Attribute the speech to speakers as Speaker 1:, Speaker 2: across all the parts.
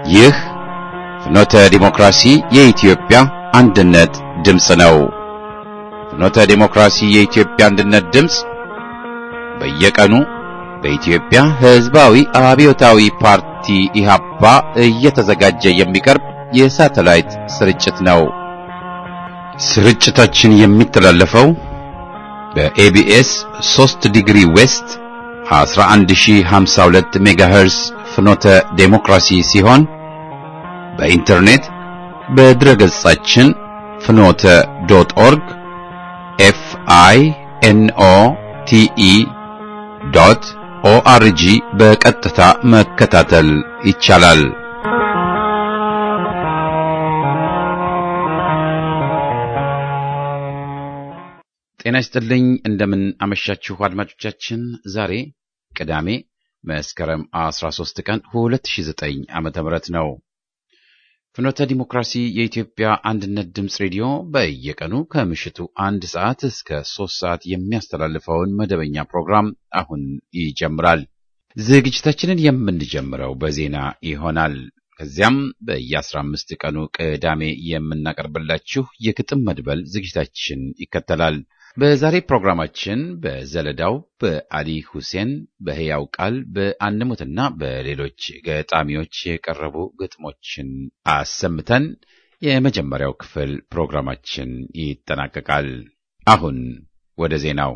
Speaker 1: ይህ ፍኖተ ዲሞክራሲ የኢትዮጵያ አንድነት ድምፅ ነው። ፍኖተ ዲሞክራሲ የኢትዮጵያ አንድነት ድምፅ በየቀኑ በኢትዮጵያ ሕዝባዊ አብዮታዊ ፓርቲ ኢህአፓ እየተዘጋጀ የሚቀርብ የሳተላይት ስርጭት ነው። ስርጭታችን የሚተላለፈው በኤቢኤስ 3 ዲግሪ ዌስት 11052 ሜጋሄርስ ፍኖተ ዴሞክራሲ ሲሆን በኢንተርኔት በድረገጻችን ፍኖተ ዶት ኦርግ ኤፍ አይ ኤን ኦ ቲ ኢ ዶት ኦአርጂ በቀጥታ መከታተል ይቻላል። ጤና ይስጥልኝ። እንደምን አመሻችሁ አድማጮቻችን። ዛሬ ቅዳሜ መስከረም 13 ቀን 2009 ዓመተ ምህረት ነው። ፍኖተ ዲሞክራሲ የኢትዮጵያ አንድነት ድምፅ ሬዲዮ በየቀኑ ከምሽቱ አንድ ሰዓት እስከ ሶስት ሰዓት የሚያስተላልፈውን መደበኛ ፕሮግራም አሁን ይጀምራል። ዝግጅታችንን የምንጀምረው በዜና ይሆናል። ከዚያም በየ15 ቀኑ ቅዳሜ የምናቀርብላችሁ የግጥም መድበል ዝግጅታችን ይከተላል። በዛሬ ፕሮግራማችን በዘለዳው በአሊ ሁሴን በሕያው ቃል በአንሙትና በሌሎች ገጣሚዎች የቀረቡ ግጥሞችን አሰምተን የመጀመሪያው ክፍል ፕሮግራማችን ይጠናቀቃል። አሁን ወደ ዜናው።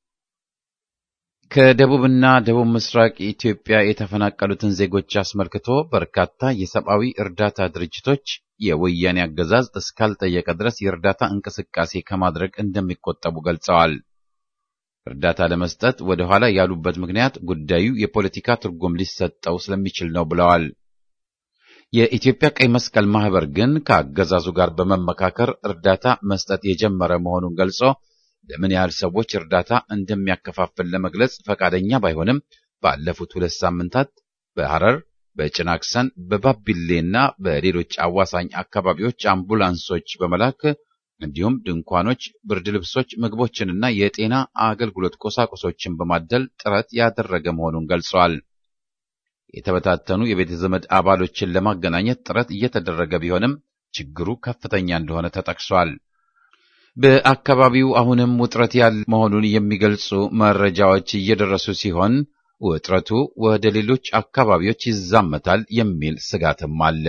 Speaker 1: ከደቡብና ደቡብ ምስራቅ ኢትዮጵያ የተፈናቀሉትን ዜጎች አስመልክቶ በርካታ የሰብአዊ እርዳታ ድርጅቶች የወያኔ አገዛዝ እስካልጠየቀ ድረስ የእርዳታ እንቅስቃሴ ከማድረግ እንደሚቆጠቡ ገልጸዋል። እርዳታ ለመስጠት ወደ ኋላ ያሉበት ምክንያት ጉዳዩ የፖለቲካ ትርጉም ሊሰጠው ስለሚችል ነው ብለዋል። የኢትዮጵያ ቀይ መስቀል ማህበር ግን ከአገዛዙ ጋር በመመካከር እርዳታ መስጠት የጀመረ መሆኑን ገልጾ ለምን ያህል ሰዎች እርዳታ እንደሚያከፋፍል ለመግለጽ ፈቃደኛ ባይሆንም ባለፉት ሁለት ሳምንታት በሐረር በጭናክሰን በባቢሌና በሌሎች አዋሳኝ አካባቢዎች አምቡላንሶች በመላክ እንዲሁም ድንኳኖች፣ ብርድ ልብሶች፣ ምግቦችንና የጤና አገልግሎት ቁሳቁሶችን በማደል ጥረት ያደረገ መሆኑን ገልጸዋል። የተበታተኑ የቤተ ዘመድ አባሎችን ለማገናኘት ጥረት እየተደረገ ቢሆንም ችግሩ ከፍተኛ እንደሆነ ተጠቅሷል። በአካባቢው አሁንም ውጥረት ያለ መሆኑን የሚገልጹ መረጃዎች እየደረሱ ሲሆን ውጥረቱ ወደ ሌሎች አካባቢዎች ይዛመታል የሚል ስጋትም አለ።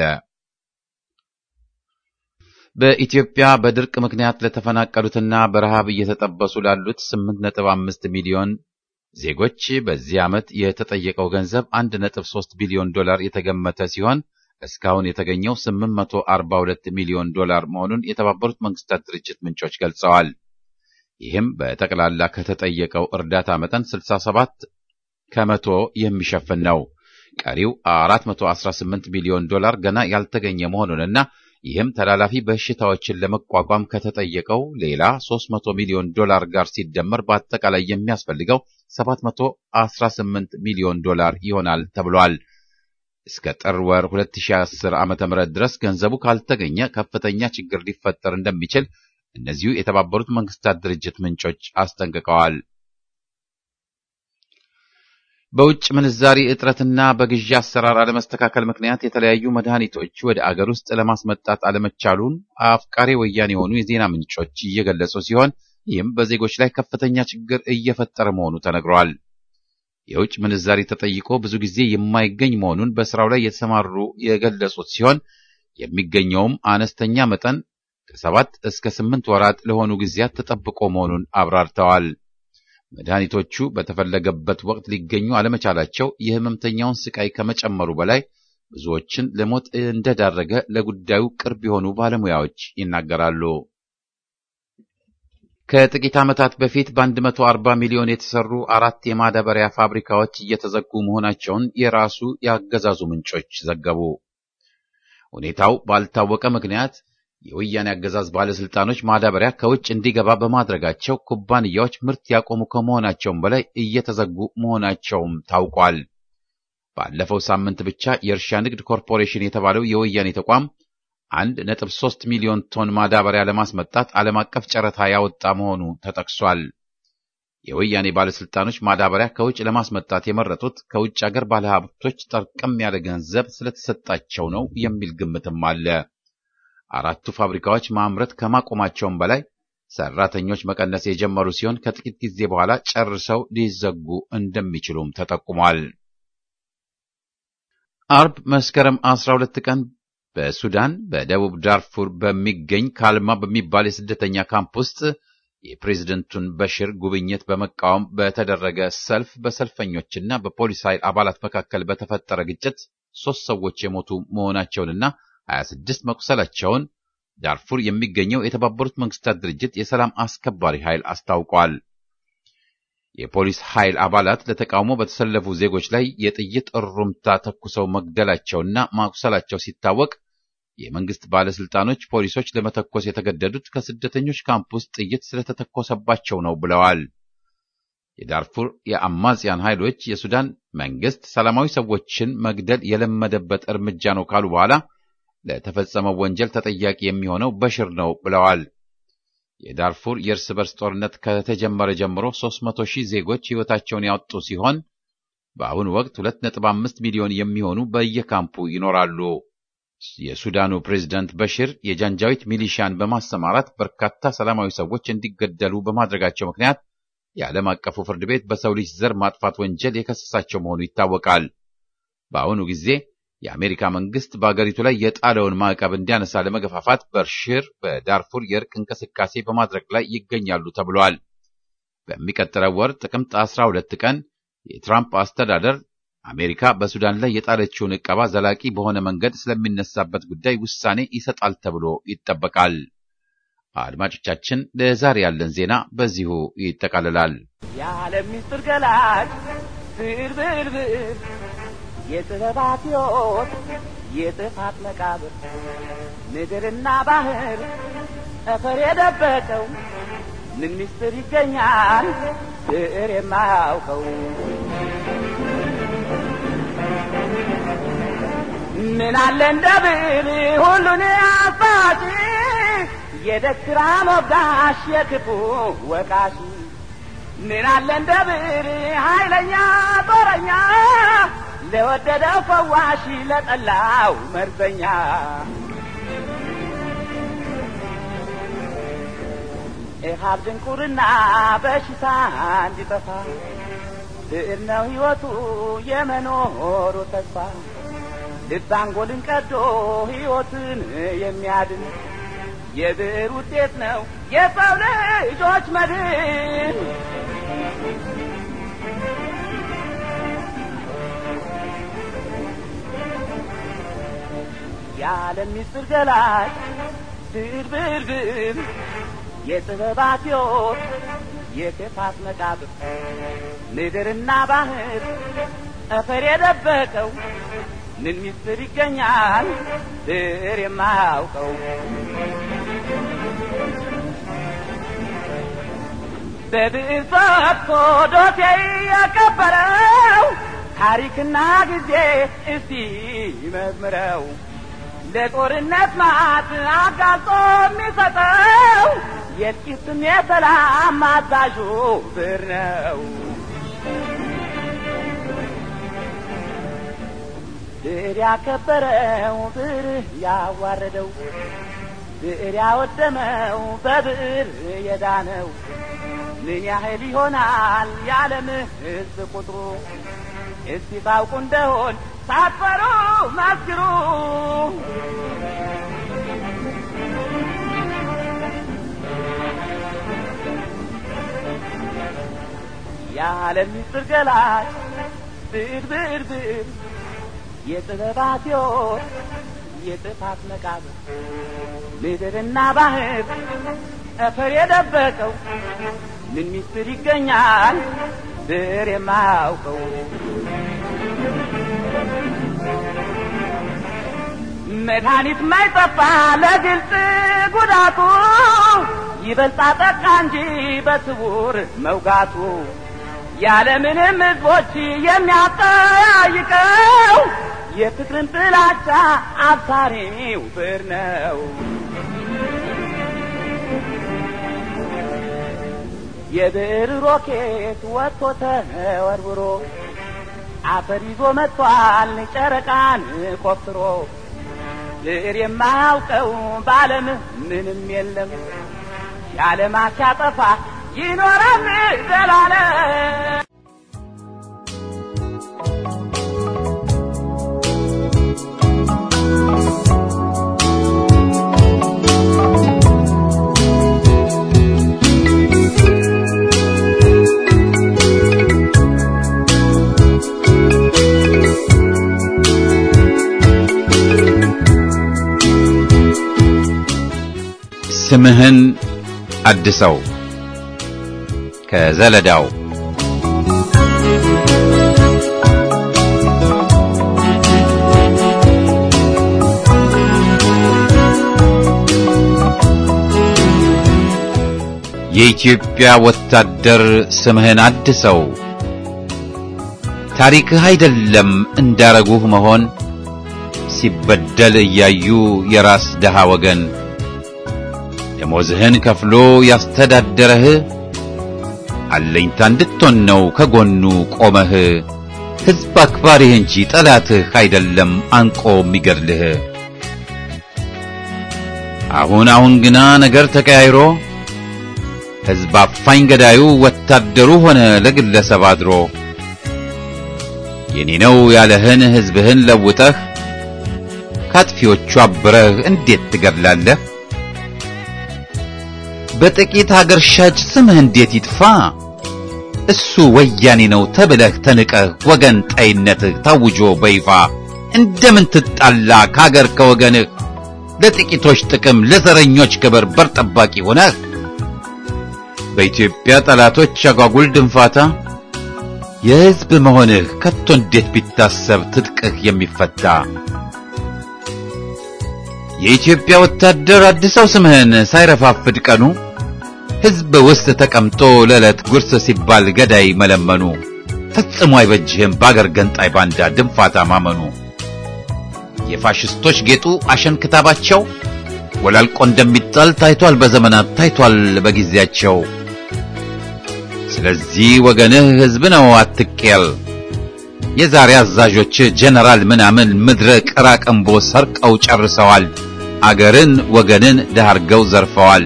Speaker 1: በኢትዮጵያ በድርቅ ምክንያት ለተፈናቀሉትና በረሃብ እየተጠበሱ ላሉት 8.5 ሚሊዮን ዜጎች በዚህ ዓመት የተጠየቀው ገንዘብ 1.3 ቢሊዮን ዶላር የተገመተ ሲሆን እስካሁን የተገኘው 842 ሚሊዮን ዶላር መሆኑን የተባበሩት መንግስታት ድርጅት ምንጮች ገልጸዋል። ይህም በጠቅላላ ከተጠየቀው እርዳታ መጠን 67 ከመቶ የሚሸፍን ነው። ቀሪው 418 ሚሊዮን ዶላር ገና ያልተገኘ መሆኑንና ይህም ተላላፊ በሽታዎችን ለመቋቋም ከተጠየቀው ሌላ 300 ሚሊዮን ዶላር ጋር ሲደመር በአጠቃላይ የሚያስፈልገው 718 ሚሊዮን ዶላር ይሆናል ተብሏል። እስከ ጥር ወር 2010 ዓ.ም ድረስ ገንዘቡ ካልተገኘ ከፍተኛ ችግር ሊፈጠር እንደሚችል እነዚሁ የተባበሩት መንግስታት ድርጅት ምንጮች አስጠንቅቀዋል። በውጭ ምንዛሪ እጥረትና በግዢ አሰራር አለመስተካከል ምክንያት የተለያዩ መድኃኒቶች ወደ አገር ውስጥ ለማስመጣት አለመቻሉን አፍቃሪ ወያኔ የሆኑ የዜና ምንጮች እየገለጹ ሲሆን ይህም በዜጎች ላይ ከፍተኛ ችግር እየፈጠረ መሆኑ ተነግሯል። የውጭ ምንዛሪ ተጠይቆ ብዙ ጊዜ የማይገኝ መሆኑን በስራው ላይ የተሰማሩ የገለጹት ሲሆን የሚገኘውም አነስተኛ መጠን ከሰባት እስከ ስምንት ወራት ለሆኑ ጊዜያት ተጠብቆ መሆኑን አብራርተዋል። መድኃኒቶቹ በተፈለገበት ወቅት ሊገኙ አለመቻላቸው የህመምተኛውን ስቃይ ከመጨመሩ በላይ ብዙዎችን ለሞት እንደዳረገ ለጉዳዩ ቅርብ የሆኑ ባለሙያዎች ይናገራሉ። ከጥቂት ዓመታት በፊት በ140 ሚሊዮን የተሰሩ አራት የማዳበሪያ ፋብሪካዎች እየተዘጉ መሆናቸውን የራሱ የአገዛዙ ምንጮች ዘገቡ። ሁኔታው ባልታወቀ ምክንያት የወያኔ አገዛዝ ባለስልጣኖች ማዳበሪያ ከውጭ እንዲገባ በማድረጋቸው ኩባንያዎች ምርት ያቆሙ ከመሆናቸውም በላይ እየተዘጉ መሆናቸውም ታውቋል። ባለፈው ሳምንት ብቻ የእርሻ ንግድ ኮርፖሬሽን የተባለው የወያኔ ተቋም አንድ ነጥብ ሶስት ሚሊዮን ቶን ማዳበሪያ ለማስመጣት ዓለም አቀፍ ጨረታ ያወጣ መሆኑ ተጠቅሷል። የወያኔ ባለስልጣኖች ማዳበሪያ ከውጭ ለማስመጣት የመረጡት ከውጭ አገር ባለሀብቶች ጠርቀም ያለ ገንዘብ ስለተሰጣቸው ነው የሚል ግምትም አለ። አራቱ ፋብሪካዎች ማምረት ከማቆማቸውም በላይ ሰራተኞች መቀነስ የጀመሩ ሲሆን ከጥቂት ጊዜ በኋላ ጨርሰው ሊዘጉ እንደሚችሉም ተጠቁሟል። አርብ መስከረም 12 ቀን በሱዳን በደቡብ ዳርፉር በሚገኝ ካልማ በሚባል የስደተኛ ካምፕ ውስጥ የፕሬዝደንቱን በሽር ጉብኝት በመቃወም በተደረገ ሰልፍ በሰልፈኞችና በፖሊስ ኃይል አባላት መካከል በተፈጠረ ግጭት ሶስት ሰዎች የሞቱ መሆናቸውንና 26 መቁሰላቸውን ዳርፉር የሚገኘው የተባበሩት መንግስታት ድርጅት የሰላም አስከባሪ ኃይል አስታውቋል። የፖሊስ ኃይል አባላት ለተቃውሞ በተሰለፉ ዜጎች ላይ የጥይት እሩምታ ተኩሰው መግደላቸውና ማቁሰላቸው ሲታወቅ የመንግስት ባለስልጣኖች ፖሊሶች ለመተኮስ የተገደዱት ከስደተኞች ካምፕ ውስጥ ጥይት ስለተተኮሰባቸው ነው ብለዋል። የዳርፉር የአማጽያን ኃይሎች የሱዳን መንግስት ሰላማዊ ሰዎችን መግደል የለመደበት እርምጃ ነው ካሉ በኋላ ለተፈጸመው ወንጀል ተጠያቂ የሚሆነው በሽር ነው ብለዋል። የዳርፉር የእርስ በርስ ጦርነት ከተጀመረ ጀምሮ 300 ሺህ ዜጎች ሕይወታቸውን ያወጡ ሲሆን በአሁኑ ወቅት 2.5 ሚሊዮን የሚሆኑ በየካምፑ ይኖራሉ። የሱዳኑ ፕሬዝዳንት በሽር የጃንጃዊት ሚሊሺያን በማሰማራት በርካታ ሰላማዊ ሰዎች እንዲገደሉ በማድረጋቸው ምክንያት የዓለም አቀፉ ፍርድ ቤት በሰው ልጅ ዘር ማጥፋት ወንጀል የከሰሳቸው መሆኑ ይታወቃል። በአሁኑ ጊዜ የአሜሪካ መንግስት በአገሪቱ ላይ የጣለውን ማዕቀብ እንዲያነሳ ለመገፋፋት በሽር በዳርፉር የእርቅ እንቅስቃሴ በማድረግ ላይ ይገኛሉ ተብሏል። በሚቀጥለው ወር ጥቅምት 12 ቀን የትራምፕ አስተዳደር አሜሪካ በሱዳን ላይ የጣለችውን ዕቀባ ዘላቂ በሆነ መንገድ ስለሚነሳበት ጉዳይ ውሳኔ ይሰጣል ተብሎ ይጠበቃል። አድማጮቻችን፣ ለዛሬ ያለን ዜና በዚሁ ይጠቃልላል።
Speaker 2: የዓለም ምስጢር ገላጭ ብዕር ብዕር ብዕር የጥበባት ሕይወት የጥፋት መቃብር ምድርና ባህር ጠፈር የደበቀው ምን ምስጢር ይገኛል ብዕር የማያውቀው ምን አለ እንደ ብዕር ሁሉን አሳጪ የደግራ ሞጋሽ የክፉ ወቃሽ ምን አለ እንደ ብዕር ኃይለኛ ጦረኛ ለወደደው ፈዋሽ ለጠላው መርዘኛ ኢሃብ ድንቁርና በሽታ እንዲጠፋ ብዕር ነው ሕይወቱ የመኖሩ ተስፋ ልብ አንጎልን ቀዶ ሕይወትን የሚያድን የብዕር ውጤት ነው የሰው ልጆች መድን። የዓለም ምስጢር ገላጭ ብዕር ብዕር ብዕር የጥበባት ሕይወት የክፋት መቃብር ምድርና ባህር ጠፈር የደበቀው ምን ምስጢር ይገኛል ብዕር የማያውቀው? በብዕር ፈትቶ ዶሴ ያከበረው ታሪክና ጊዜ እስቲ መዝምረው ለጦርነት ማት አጋልጦ የሚሰጠው የጥቂትም የሰላም አዛዡ ብዕር ነው። ብዕር ያከበረው ብዕር ያዋረደው ብዕር ያወደመው በብዕር የዳነው ምን ያህል ይሆናል የዓለም ሕዝብ ቁጥሩ? እስቲ ታውቁ እንደሆን ሳትፈሩ መስክሩ። የዓለም ምስጢር ገላጭ ብዕር ብዕር ብዕር የጥበባት ሕይወት የጥፋት መቃብር ምድርና ባህር ጠፈር የደበቀው ምን ምስጢር ይገኛል ብዕር የማያውቀው? መድኃኒት ማይጠፋ ለግልጽ ጉዳቱ ይበልጣ ጠቃ እንጂ በስውር መውጋቱ ያለምንም ሕዝቦች የሚያጠያይቀው የፍቅርን ጥላቻ አብሳሪው ብዕር ነው። የብዕር ሮኬት ወጥቶ ተወርውሮ አፈር ይዞ መጥቷል ጨረቃን ቆፍሮ ብዕር የማያውቀው በዓለም ምንም የለም የዓለማ ሲያጠፋ ይኖራል ዘላለም
Speaker 1: ስምህን አድሰው ከዘለዳው የኢትዮጵያ ወታደር ስምህን አድሰው ታሪክህ አይደለም እንዳረጉህ መሆን ሲበደል እያዩ የራስ ደሃ ወገን ደሞዝህን ከፍሎ ያስተዳደረህ አለኝታ እንድትሆን ነው ከጎኑ ቆመህ ሕዝብ አክባሪህ እንጂ ጠላትህ አይደለም አንቆ የሚገድልህ። አሁን አሁን ግና ነገር ተቀያይሮ ሕዝብ አፋኝ ገዳዩ ወታደሩ ሆነ ለግለሰብ አድሮ የኔ ነው ያለህን ሕዝብህን ለውጠህ ካጥፊዎቹ አብረህ እንዴት ትገድላለህ? በጥቂት አገር ሻጭ ስምህ እንዴት ይጥፋ? እሱ ወያኔ ነው ተብለህ ተንቀህ ወገን ጠይነትህ ታውጆ በይፋ እንደምን ትጣላ ከአገር ከወገንህ ለጥቂቶች ጥቅም ለዘረኞች ክብር በር ጠባቂ ሆነህ በኢትዮጵያ ጠላቶች አጓጉል ድንፋታ የሕዝብ መሆንህ ከቶ እንዴት ቢታሰብ ትጥቅህ የሚፈታ የኢትዮጵያ ወታደር አድሰው ስምህን ሳይረፋፍድ ቀኑ ሕዝብ ውስጥ ተቀምጦ ለዕለት ጉርስ ሲባል ገዳይ መለመኑ ፈጽሞ አይበጅህም በአገር ገንጣይ ባንዳ ድንፋታ ማመኑ። የፋሽስቶች ጌጡ አሸን ክታባቸው ወላልቆ እንደሚጣል ታይቷል በዘመናት ታይቷል በጊዜያቸው። ስለዚህ ወገንህ ሕዝብ ነው አትቄል። የዛሬ አዛዦች ጀነራል ምናምን ምድረ ቅራቅንቦ ሰርቀው ጨርሰዋል። አገርን ወገንን ዳርገው ዘርፈዋል።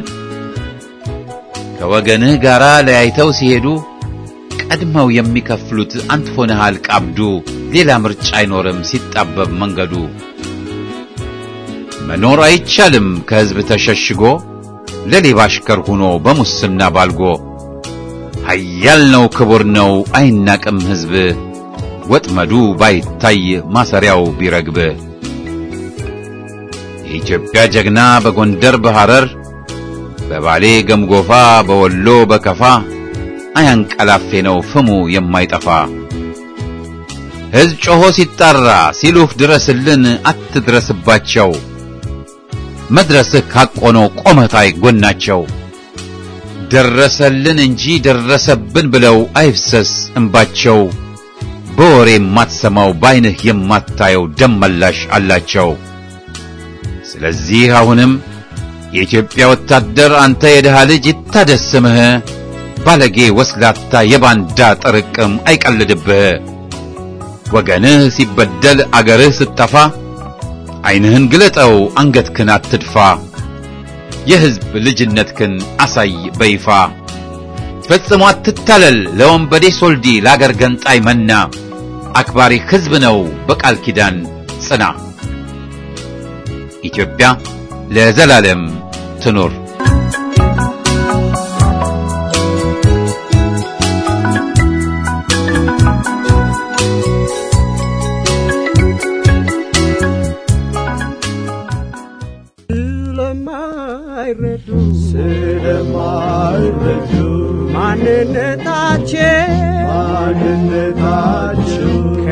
Speaker 1: ከወገንህ ጋር ለያይተው ሲሄዱ ቀድመው የሚከፍሉት አንተ ሆነሃል ቀብዱ። ሌላ ምርጫ አይኖርም ሲጣበብ መንገዱ። መኖር አይቻልም ከሕዝብ ተሸሽጎ ለሌባ አሽከር ሆኖ በሙስና ባልጎ። ኃያል ነው ክቡር ነው አይናቅም ሕዝብ ወጥመዱ ባይታይ ማሰሪያው ቢረግብ። የኢትዮጵያ ጀግና በጎንደር በሐረር በባሌ ገምጎፋ በወሎ በከፋ አያንቀላፌ ነው ፍሙ የማይጠፋ። ሕዝብ ጮሆ ሲጣራ ሲሉህ ድረስልን አትድረስባቸው። መድረስህ ካቆኖ ቆመታይ ጎናቸው። ደረሰልን እንጂ ደረሰብን ብለው አይፍሰስ እንባቸው። በወሬ የማትሰማው በዓይንህ የማታየው ደም መላሽ አላቸው። ስለዚህ አሁንም የኢትዮጵያ ወታደር አንተ የድሃ ልጅ ይታደስ ስምህ። ባለጌ ወስላታ የባንዳ ጥርቅም አይቀልድብህ። ወገንህ ሲበደል አገርህ ስትጠፋ ዐይንህን ግለጠው አንገትክን አትድፋ። የሕዝብ ልጅነትክን አሳይ በይፋ። ፈጽሞ አትታለል ለወንበዴ ሶልዲ ለአገር ገንጣይ መና። አክባሪ ሕዝብ ነው በቃል ኪዳን ጽና። ኢትዮጵያ ለዘላለም ትኑር።
Speaker 3: ስለማይረዱ
Speaker 4: ስለማይረዱ
Speaker 3: ማንነታቸው
Speaker 4: ማንነታቸው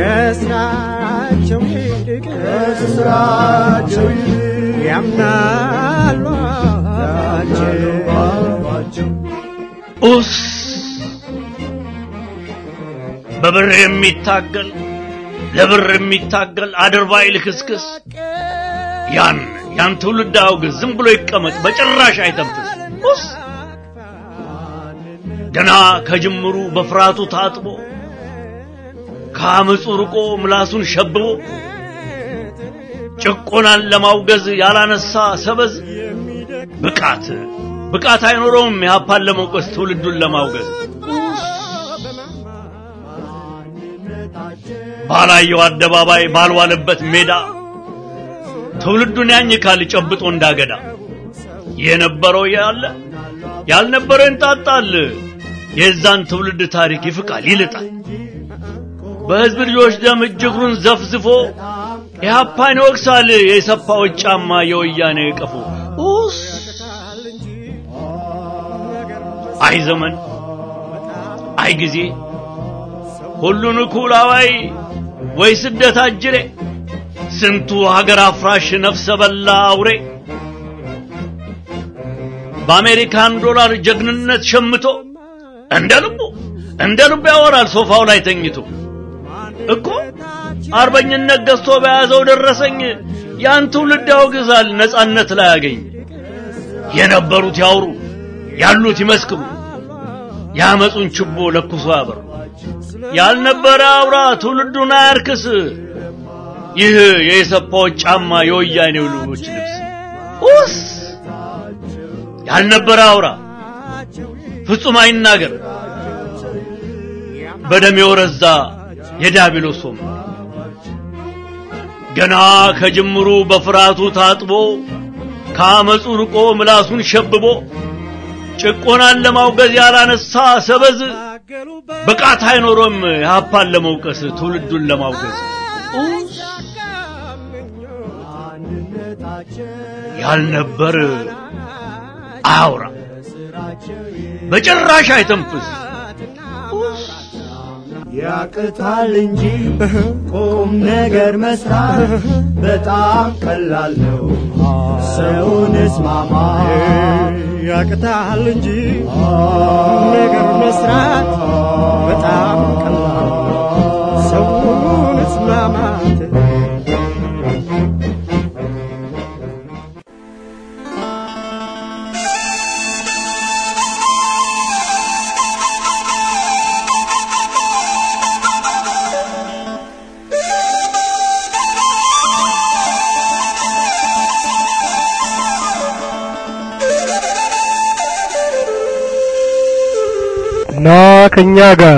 Speaker 3: ከስራቸው ይልቅ
Speaker 4: ከስራቸው ይልቅ
Speaker 3: ያምናሉ አፋቸው
Speaker 4: ባባቸው
Speaker 5: ኡስ በብር የሚታገል ለብር የሚታገል አድርባይ ልክስክስ ያን ያን ትውልድ አውግዝ፣ ዝም ብሎ ይቀመጥ፣ በጭራሽ አይተንፍስ። ኡስ ገና ከጅምሩ በፍርሃቱ ታጥቦ ከአመፁ ርቆ ምላሱን ሸብቦ ጭቆናን ለማውገዝ ያላነሳ ሰበዝ ብቃት ብቃት አይኖረውም ኢህአፓን ለመውቀስ ትውልዱን ለማውገዝ ባላየው አደባባይ ባልዋለበት ሜዳ ትውልዱን ያኝካል ጨብጦ እንዳገዳ የነበረው ያለ ያልነበረው ይንጣጣል የዛን ትውልድ ታሪክ ይፍቃል ይልጣል በህዝብ ልጆች ደም እጅግሩን ዘፍዝፎ ኢህአፓን ይወቅሳል የሰፋዎች ጫማ የወያኔ ቀፎ ኡስ አይ ዘመን አይ ጊዜ ሁሉን እኩል አዋይ ወይ ስደት አጅሬ ስንቱ ሀገር አፍራሽ ነፍሰ በላ አውሬ በአሜሪካን ዶላር ጀግንነት ሸምቶ እንደ ልቡ እንደ ልቡ ያወራል ሶፋው ላይ ተኝቶ እኮ አርበኝነት ገዝቶ በያዘው ደረሰኝ ያን ትውልድ ያወግዛል ነጻነት ላይ ያገኝ የነበሩት ያውሩ ያሉት ይመስክሩ ያመጹን ችቦ ለኩሶ ያበሩ ያልነበረ አውራ ትውልዱን አያርክስ ይህ የኢሰፓዎች ጫማ የወያኔው ልጆች ልብስ ኡስ ያልነበረ አውራ ፍጹም አይናገር በደም የወረዛ የዲያብሎስ ወንበር ገና ከጅምሩ በፍርሃቱ ታጥቦ ከአመፁ ርቆ ምላሱን ሸብቦ ጭቆናን ለማውገዝ ያላነሳ ሰበዝ ብቃት አይኖሮም ኢህአፓን ለመውቀስ ትውልዱን ለማውገዝ ያልነበር አያውራ በጭራሽ አይተንፍስ
Speaker 4: ያቅታል እንጂ ቁም ነገር መስራት በጣም ቀላል ነው። ሰውን እስማማ
Speaker 3: ያቅታል እንጂ ነገር መስራት በጣም ቀላል ሰውን እስማማት
Speaker 6: ና ከኛ ጋር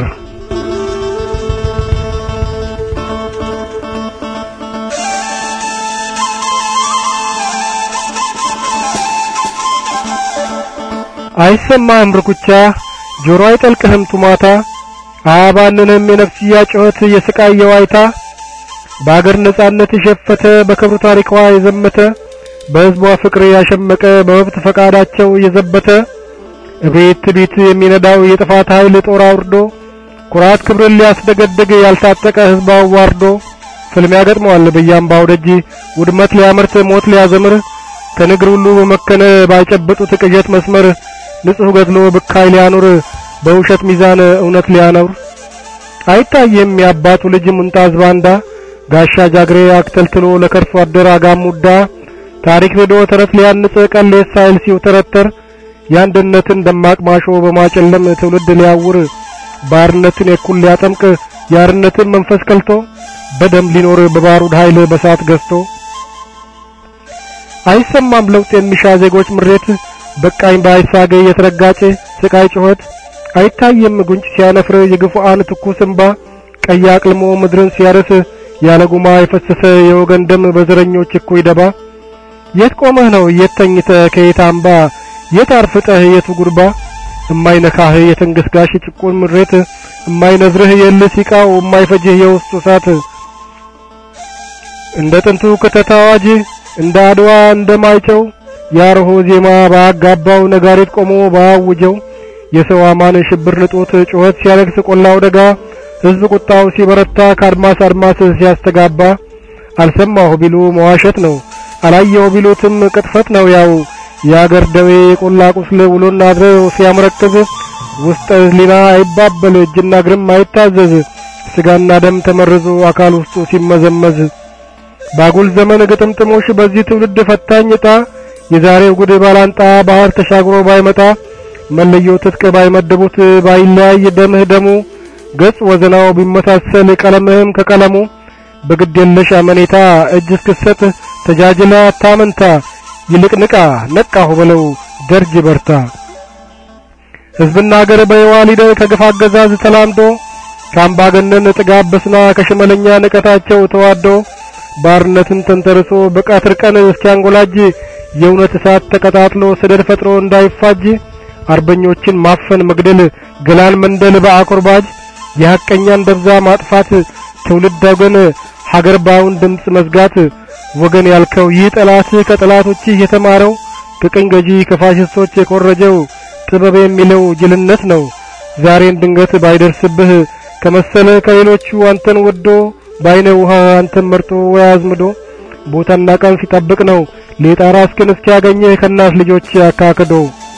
Speaker 6: አይሰማህም ርኩቻ ጆሮ አይጠልቅህም ጡማታ አያባንንም የነፍስያ ጩኸት የስቃይ የዋይታ በአገር ነጻነት የሸፈተ በክብሩ ታሪኳ የዘመተ በሕዝቧ ፍቅር ያሸመቀ በመብት ፈቃዳቸው የዘበተ እቤት ትቢት የሚነዳው የጥፋት ኃይል ጦር አውርዶ ኩራት ክብርን ሊያስደገድግ ያልታጠቀ ሕዝብ አዋርዶ ፍልሚያ ገጥመዋል በያምባው ደጅ ውድመት ሊያመርት ሞት ሊያዘምር ከንግር ሁሉ በመከነ ባይጨበጡት ቅዠት መስመር ንጹሕ ገድሎ ብካይ ሊያኖር በውሸት ሚዛን እውነት ሊያኖር አይታየም የአባቱ ልጅ ሙንጣዝ ባንዳ ጋሻ ጃግሬ አክተልትሎ ለከርሶ አደር አጋሙዳ ታሪክ ንዶ ተረት ሊያንጽ ቀሌት ሳይል ሲውተረተር የአንድነትን ደማቅ ማሾ በማጨለም ትውልድ ሊያውር ባርነትን የኩል ሊያጠምቅ የአርነትን መንፈስ ከልቶ በደም ሊኖር በባሩድ ኃይል በሳት ገዝቶ አይሰማም ለውጥ የሚሻ ዜጎች ምሬት በቃኝ ባይሳገ የተረጋጨ ስቃይ ጩኸት አይታየም ጉንጭ ሲያነፍር የግፉአን ትኩስ እንባ ቀይ አቅልሞ ምድርን ሲያርስ ያለ ጉማ የፈሰሰ የወገን ደም በዘረኞች እኩይ ደባ የት ቆመህ ነው የት ተኝተህ ከየት አምባ የት አርፍጠህ የቱ ጉርባ እማይነካህ የትንግስጋሽ ጭቁን ምሬት እማይነዝርህ የልህ ሲቃው እማይፈጅህ የውስጡ እሳት እንደ ጥንቱ ክተት አዋጅ እንደ አድዋ እንደ ማይጨው ያርሆ ዜማ ባጋባው ነጋሪት ቆሞ ባውጀው የሰው አማን ሽብር ልጦት ጩኸት ሲያለቅስ ቆላው ደጋ ሕዝብ ቁጣው ሲበረታ ከአድማስ አድማስ ሲያስተጋባ አልሰማሁ ቢሉ መዋሸት ነው አላየሁ ቢሉትም ቅጥፈት ነው ያው የአገር ደዌ የቆላ ቁስል ውሎና አድሮ ሲያመረክዝ ውስጥ ህሊና አይባበል እጅና እግርም አይታዘዝ ስጋና ደም ተመርዞ አካል ውስጡ ሲመዘመዝ ባጉል ዘመን ግጥምጥሞሽ በዚህ ትውልድ ፈታኝ ዕጣ የዛሬው ጉድ ባላንጣ ባህር ተሻግሮ ባይመጣ መለዮ ትጥቅ ባይመድቡት ባይለያይ ደምህ ደሙ ገጽ ወዘናው ቢመሳሰል ቀለምህም ከቀለሙ በግድ የለሽ አመኔታ እጅ እስክሰጥ ተጃጅለ አታመንታ ይልቅ ንቃ ነቃሁ በለው ደርጅ በርታ ሕዝብና አገር በየዋሊደር ከግፍ አገዛዝ ተላምዶ ከአምባገነን ጥጋብ በስና ከሽመለኛ ንቀታቸው ተዋዶ ባርነትን ተንተርሶ በቀትር ቀን እስኪያንጎላጅ የእውነት እሳት ተቀጣጥሎ ሰደድ ፈጥሮ እንዳይፋጅ አርበኞችን ማፈን መግደል ገላን መንደል በአኮርባጅ የሐቀኛን ደብዛ ማጥፋት ትውልድ ወገን ሀገር ባውን ድምፅ መዝጋት ወገን ያልከው ይህ ጠላት ከጠላቶችህ የተማረው ከቅኝ ገዢ ከፋሽስቶች የኮረጀው ጥበብ የሚለው ጅልነት ነው። ዛሬን ድንገት ባይደርስብህ ከመሰለ ከሌሎቹ አንተን ወዶ ባይነ ውሃ አንተን መርጦ ወይ አዝምዶ ቦታና ቀን ሲጠብቅ ነው ሌጣራ እስክን እስኪያገኝህ ከእናት ልጆች አካክዶ።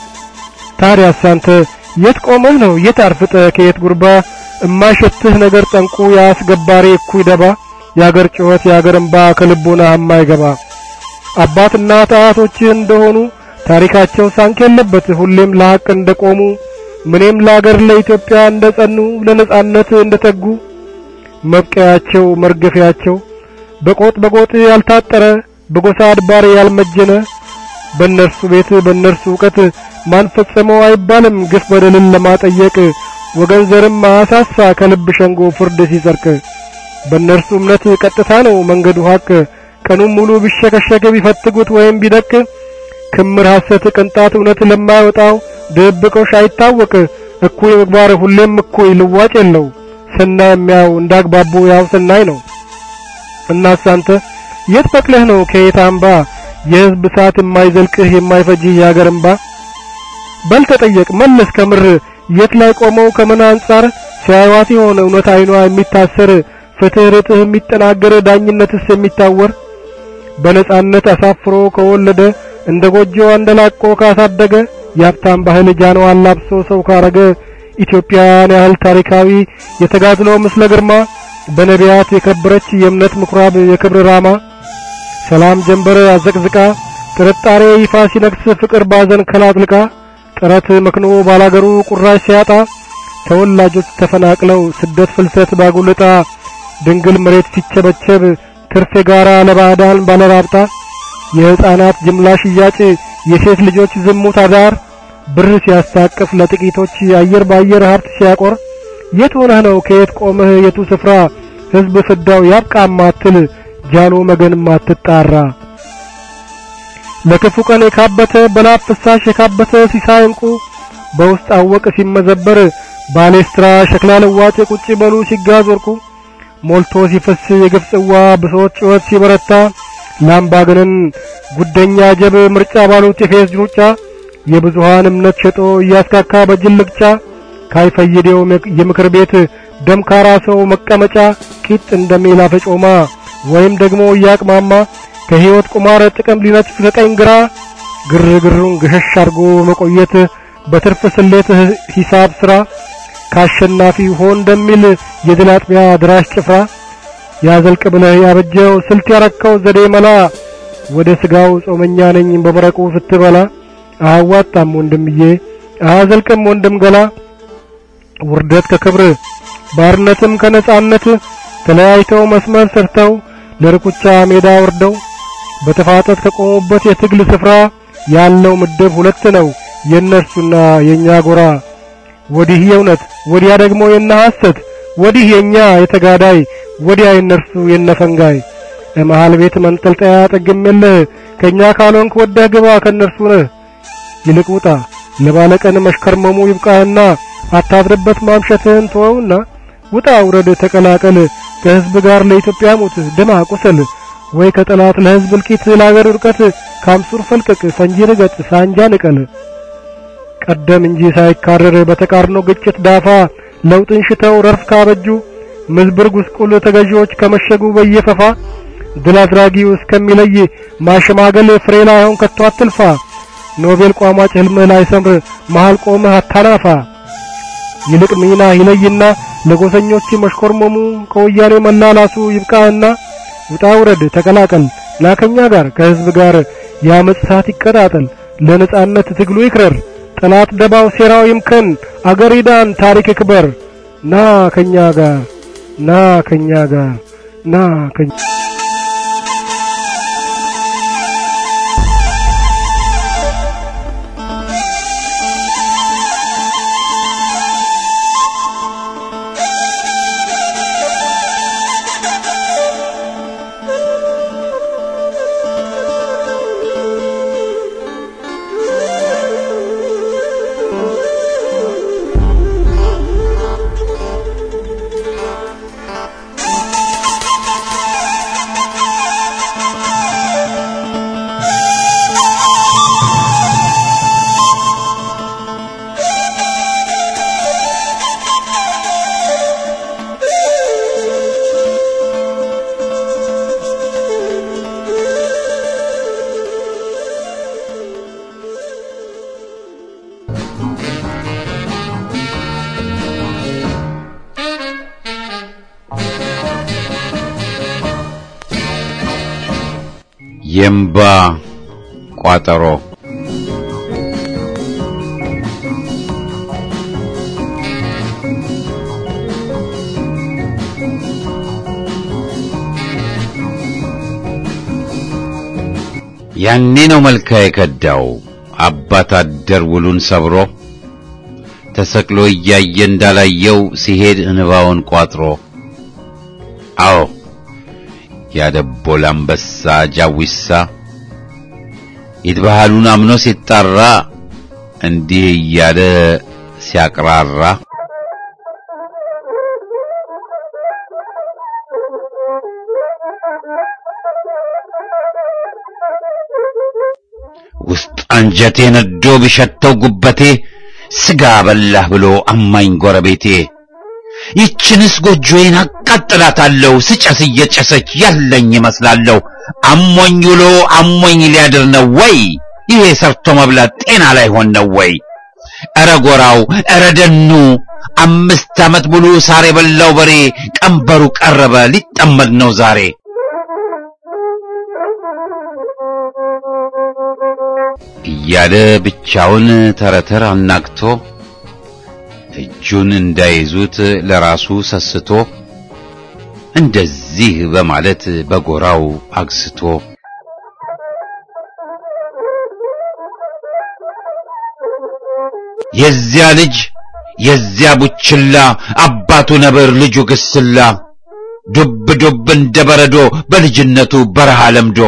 Speaker 6: ታዲያስ አንተ የት ቆመህ ነው የት አርፍጠህ ከየት ጉርባ እማይሸትህ ነገር ጠንቁ የአስገባሪ እኩይ ደባ የአገር ጩኸት የአገር እንባ ከልቦና የማይገባ አባትና አያቶችህ እንደሆኑ ታሪካቸው ሳንክ የለበት ሁሌም ለሐቅ እንደቆሙ ምንም ለአገር ለኢትዮጵያ እንደጸኑ ለነጻነት እንደተጉ መብቀያቸው መርገፊያቸው በቆጥ በቆጥ ያልታጠረ በጎሳ አድባር ያልመጀነ በእነርሱ ቤት በእነርሱ እውቀት ማን ፈጸመው አይባልም ግፍ በደልን ለማጠየቅ ወገን ዘርም አሳሳ ከልብ ሸንጎ ፍርድ ሲጸርቅ በእነርሱ እምነት ቀጥታ ነው መንገዱ ሐቅ ቀኑን ሙሉ ቢሸከሸክ ቢፈትጉት ወይም ቢደቅ ክምር ሐሰት ቅንጣት እውነት ለማይወጣው ድብቆሽ አይታወቅ እኩይ ምግባር ሁሌም እኩይ ልዋጭ የለው ሰናይ የሚያው እንዳግባቡ ያው ሰናይ ነው። እናስ አንተ የት በቅለህ ነው ከየት አምባ የሕዝብ እሳት የማይዘልቅህ የማይፈጅህ የአገር እምባ በል ተጠየቅ መለስ ከምር የት ላይ ቆመው ከምን አንጻር ሲያዩዋት የሆነ እውነት አይኗ የሚታሰር ፍትህ ርትህ የሚጠናገር ዳኝነትስ የሚታወር በነጻነት አሳፍሮ ከወለደ እንደ ጎጆ አንደላቆ ካሳደገ የሀብታም ባህል ጃኖ አላብሶ ሰው ካረገ ኢትዮጵያን ያህል ታሪካዊ የተጋድሎ ምስለ ግርማ በነቢያት የከበረች የእምነት ምኩራብ የክብር ራማ ሰላም ጀንበር አዘቅዝቃ ጥርጣሬ ይፋ ሲነግስ ፍቅር ባዘን ከላጥልቃ ጥረት መክኖ ባላገሩ ቁራሽ ሲያጣ ተወላጆች ተፈናቅለው ስደት ፍልሰት ባጉልጣ ድንግል መሬት ሲቸበቸብ ትርፍ የጋራ ለባዕዳን ባለራብጣ የሕፃናት ጅምላ ሽያጭ የሴት ልጆች ዝሙት አዳር ብር ሲያስታቅፍ ለጥቂቶች አየር ባየር ሀብት ሲያቆር የት ሆነህ ነው ከየት ቆመህ የቱ ስፍራ ሕዝብ ፍዳው ያብቃ ማትል ጃሎ መገን ማትጣራ ለክፉ ቀን የካበተ በላብ ፍሳሽ የካበተ ሲሳይ እንቁ በውስጥ አወቅ ሲመዘበር ባሌስትራ ሸክላ ለዋጭ ቁጭ በሉ ሲጋዝ ወርቁ ሞልቶ ሲፈስ የግፍ ጽዋ ብሶት ጩኸት ሲበረታ ላምባገነን ጉደኛ ጀብ ምርጫ ባሉት የፌዝ ሩጫ የብዙሃን እምነት ሸጦ እያስካካ በጅልቅጫ ካይፈይዴው የምክር ቤት ደምካራ ሰው መቀመጫ ቂጥ እንደሚል አፈጮማ ወይም ደግሞ እያቅማማ ከህይወት ቁማር ጥቅም ሊነጥፍ ከቀኝ ግራ ግርግሩን ገሸሽ አርጎ መቆየት በትርፍ ስሌት ሂሳብ ስራ ካሸናፊ ሆን እንደሚል የድል አጥቢያ ድራሽ ጭፍራ ያዘልቅ ብለህ ያበጀው ስልት ያረከው ዘዴ መላ ወደ ስጋው ጾመኛ ነኝ በመረቁ ስትበላ አያዋጣም ወንድምዬ አያዘልቅም ወንድም ገላ ውርደት ከክብር ባርነትም ከነጻነት ተለያይተው መስመር ሰርተው ለርኩቻ ሜዳ ወርደው በተፋጠት ከቆሙበት የትግል ስፍራ ያለው ምድብ ሁለት ነው የእነርሱና የኛ ጎራ ወዲህ የእውነት ወዲያ ደግሞ የነ ሐሰት ወዲህ የኛ የተጋዳይ ወዲያ የነርሱ የነፈንጋይ መሃል ቤት መንጠልጠያ ጠግም የለህ ከኛ ካልሆንክ ወደህ ግባ ከነርሱ ነህ ይልቅ ውጣ ለባለቀን መሽከርመሙ ይብቃህና አታድርበት ማምሸትህን ተወውና ውጣ ውረድ ተቀላቀል ከህዝብ ጋር ለኢትዮጵያ ሙት ደማ ቁሰል ወይ ከጠላት ለህዝብ እልቂት ለአገር ውድቀት ካምሱር ፈልቅቅ ፈንጂ ርገጥ ሳንጃ ንቀል ቀደም እንጂ ሳይካረር በተቃርኖ ግጭት ዳፋ ለውጥን ሽተው ረርፍ ካበጁ ምዝብር ጉስቁል ተገዢዎች ከመሸጉ በየፈፋ ድል አድራጊው እስከሚለይ ማሸማገል ፍሬ ላይሆን ከቶ አትልፋ ኖቤል ቋሟጭ ህልምህ ላይ ሰምር መሃል ቆመህ አታናፋ ይልቅ ሚና ይለይና ለጎሰኞች መሽኮርመሙ ከወያኔ መላላሱ ይብቃህና ውጣ ውረድ ተቀላቀል ላከኛ ጋር ከህዝብ ጋር የአመፅ እሳት ይቀጣጠል ለነጻነት ትግሉ ይክረር ጠላት ደባው ሴራው ይምከን፣ አገር ይዳን፣ ታሪክ ይክበር። ና ከኛ ጋር ና ከኛ ጋር ና ከኛ
Speaker 1: የእምባ ቋጠሮ ያኔ ነው መልካ የከዳው አባት አደር ውሉን ሰብሮ ተሰቅሎ እያየ እንዳላየው ሲሄድ እንባውን ቋጥሮ አዎ ያደቦል አንበሳ ጃዊሳ ይትባህሉን አምኖ ሲጣራ እንዲህ እያለ ሲያቅራራ ውስጥ አንጀቴ ነዶ ቢሸተው ጉበቴ ስጋ በላህ ብሎ አማኝ ጎረቤቴ ይችንስ ጎጆዬን አቃጥላታለሁ ስጨስ እየጨሰች ያለኝ ይመስላለሁ። አሞኝ ውሎ አሞኝ ሊያድር ነው ወይ? ይሄ ሰርቶ መብላት ጤና ላይ ሆን ነው ወይ? ኧረ ጎራው ኧረ ደኑ አምስት ዓመት ሙሉ ሳር የበላው በሬ ቀንበሩ ቀረበ ሊጠመድ ነው ዛሬ። እያለ ብቻውን ተረተር አናግቶ እጁን እንዳይዙት ለራሱ ሰስቶ እንደዚህ በማለት በጎራው አግስቶ የዚያ ልጅ የዚያ ቡችላ አባቱ ነብር ልጁ ግስላ ዱብ ዱብ እንደ በረዶ በልጅነቱ በረሃ ለምዶ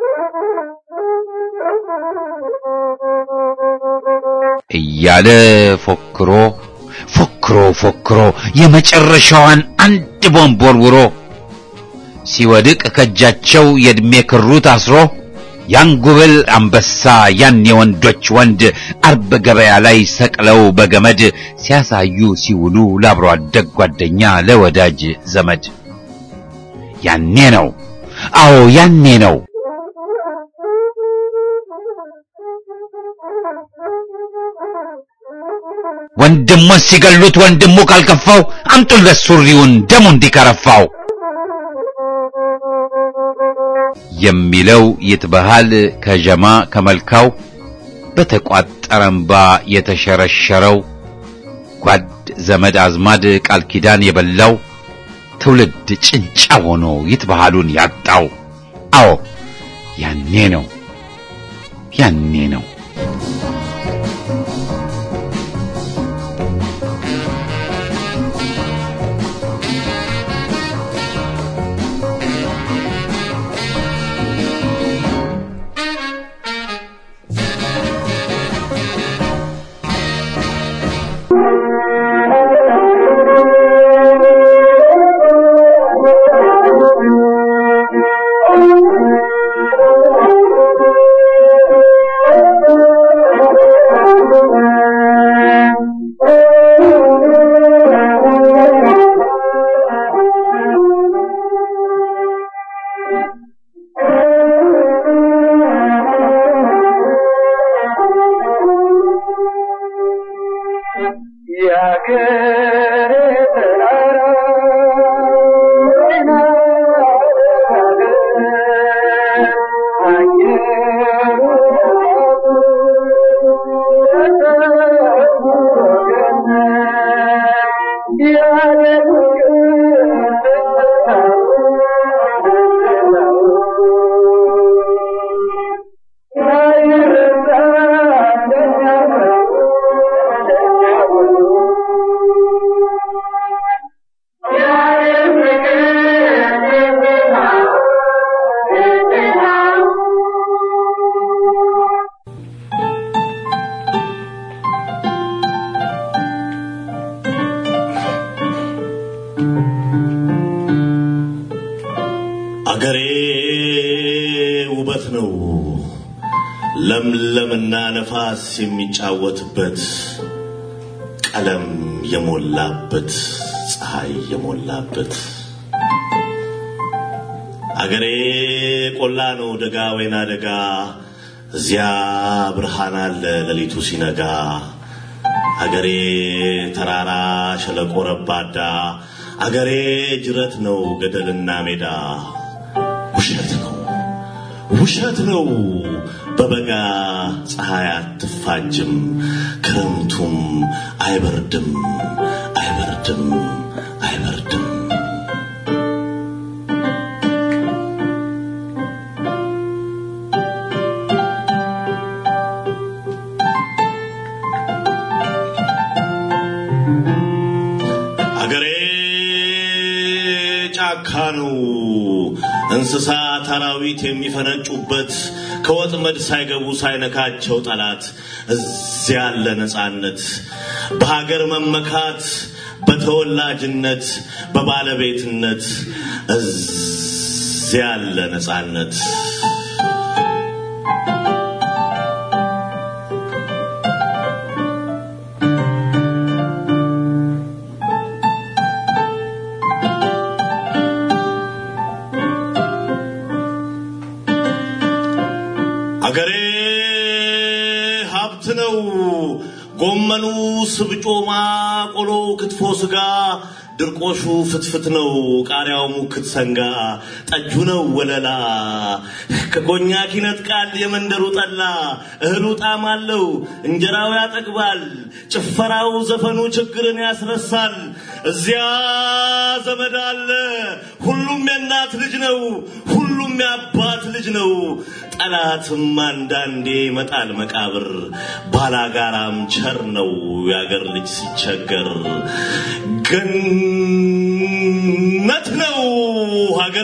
Speaker 1: እያለ ፎክሮ ፎክሮ ፎክሮ የመጨረሻዋን አንድ ቦምብ ወርውሮ ሲወድቅ ከእጃቸው የዕድሜ ክሩ ታስሮ ያን ጉብል አንበሳ ያን የወንዶች ወንድ አርብ ገበያ ላይ ሰቅለው በገመድ ሲያሳዩ ሲውሉ ለአብሮ አደግ ጓደኛ ለወዳጅ ዘመድ ያኔ ነው አዎ ያኔ ነው ወንድሙን ሲገሉት ወንድሙ ካልከፋው አምጡለት ሱሪውን ደሙ እንዲከረፋው የሚለው ይትበሃል ከጀማ ከመልካው በተቋጠረ እምባ የተሸረሸረው ጓድ ዘመድ አዝማድ ቃል ኪዳን የበላው ትውልድ ጭንጫ ሆኖ ይትበሃሉን ያጣው አዎ ያኔ ነው ያኔ ነው
Speaker 7: Thank you. ውበት ነው ለምለምና ነፋስ የሚጫወትበት ቀለም የሞላበት ፀሐይ የሞላበት አገሬ ቆላ ነው ደጋ ወይና ደጋ እዚያ ብርሃን አለ ሌሊቱ ሲነጋ አገሬ ተራራ ሸለቆ ረባዳ አገሬ ጅረት ነው ገደልና ሜዳ ውሸት ነው ውሸት ነው በበጋ ፀሐይ አትፋጅም ክረምቱም አይበርድም አይበርድም አይበርድም አገሬ ጫካ ነው እንስሳት አራዊት የሚፈነጩበት ከወጥመድ ሳይገቡ ሳይነካቸው ጠላት እዚያ ያለ ነፃነት በሀገር መመካት በተወላጅነት በባለቤትነት እዚያ ያለ ነፃነት አገሬ ሀብት ነው። ጎመኑ ስብጮማ፣ ቆሎ ክትፎ ስጋ፣ ድርቆሹ ፍትፍት ነው። ቃሪያው ሙክት ሰንጋ፣ ጠጁ ነው ወለላ። ከኮኛክ ይነጥቃል የመንደሩ ጠላ። እህሉ ጣዕም አለው፣ እንጀራው ያጠግባል። ጭፈራው ዘፈኑ ችግርን ያስረሳል። እዚያ ዘመድ አለ፣ ሁሉም የእናት ልጅ ነው። ሁሉም የአባት ልጅ ነው። ጠላትም አንዳንዴ ይመጣል መቃብር። ባላጋራም ቸር ነው የአገር ልጅ ሲቸገር። ገነት ነው ሀገሬ።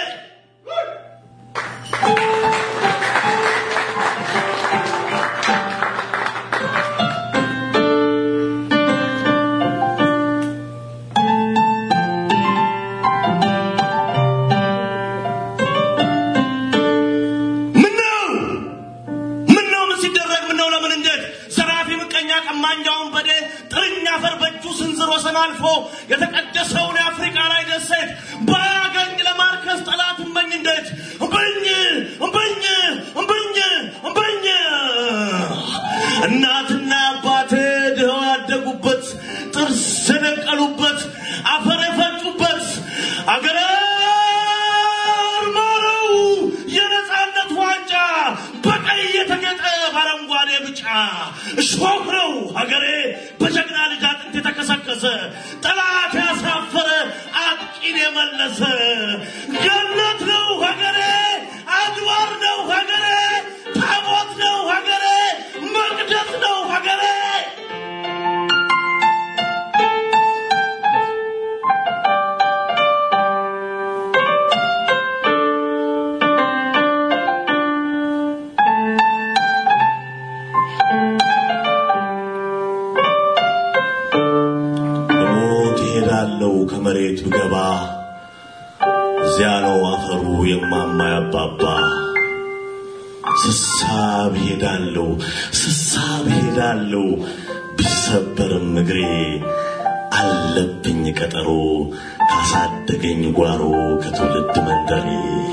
Speaker 7: ምነው ምነው ምን ሲደረግ ምነው ለምን እንዴት ዘራፊ ምቀኛ ቀማኛውን በዴ ጥርኛ አፈር በእጁ ስንዝር ወሰን አልፎ የተቀደሰውን የአፍሪካ ላይ ደሴት ባያገኝ ለማርከስ ጠላት እምበኝ እንዴት እምበኝ እምበኝ እምበኝ እምበኝ እናትና አባቴ ድኸው ያደጉበት ጥርስ የነቀሉበት አፈር የፈጩበት አገሬ ማረው የነፃነት ዋንጫ በቀይ የተጌጠ በአረንጓዴ ብጫ እሾህ ነው ሀገሬ በጀግና ልጅ አጥንት የተከሰከሰ ጠላት ያሳፈረ አጥቂን የመለሰ ገነት ነው ሀገሬ አድባር ነው ሀገሬ ታቦት ነው ሀገሬ መቅደስ ነው ሀገሬ በሞት እሄዳለሁ ከመሬት ብገባ እዚያ ነው አፈሩ የማማ ያባባ ስሳብ ሄዳለሁ ስሳብ ሄዳለሁ ቢሰበርም እግሬ አለብኝ ቀጠሮ ካሳደገኝ ጓሮ ከትውልድ መንደሬ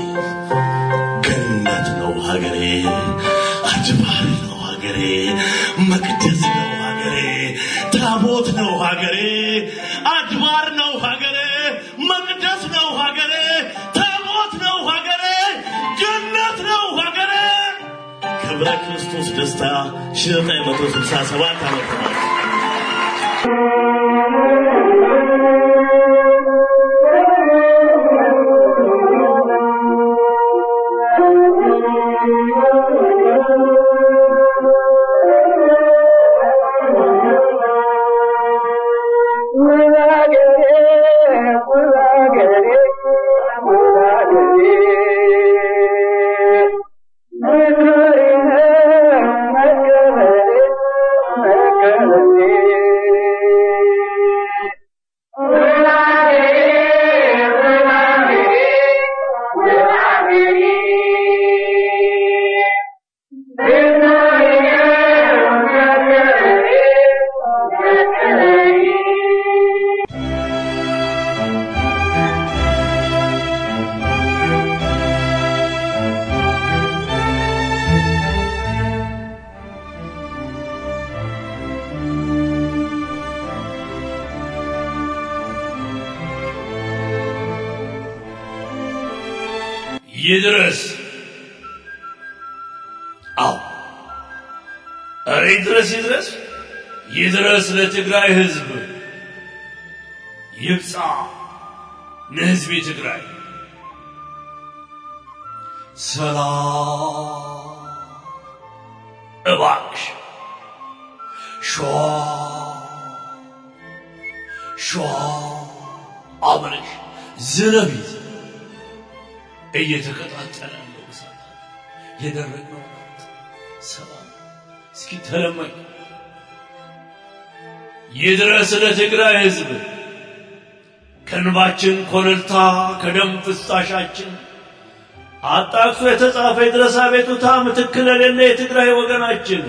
Speaker 7: ገነት ነው ሀገሬ አጅባር ነው ሀገሬ መቅደስ ነው ሀገሬ ታቦት ነው ሀገሬ አድባር ነው ሀገሬ መቅደስ ነው ሀገሬ ታቦት ነው ሀገሬ ጀነት ነው ሀገሬ ክብረ ክርስቶስ ደስታ 1967 ዓመተ ምህረት
Speaker 8: Thank you.
Speaker 5: ይድረስ። አዎ እረ ይድረስ ይድረስ ይድረስ ለትግራይ ህዝብ ይብጻ ለህዝብ ትግራይ ሰላም እባክሽ ሸዋ ሸዋ አብረሽ ዝነቢት እየተቀጣጠለ ያለው እሳት የደረቅነው ሰላም እስኪ ተለመኝ ይድረስ ለትግራይ ህዝብ ከንባችን ኮለልታ ከደም ፍሳሻችን አጣቅሶ የተጻፈ የድረስ አቤቱታ ምትክ ለሌለ የትግራይ ወገናችን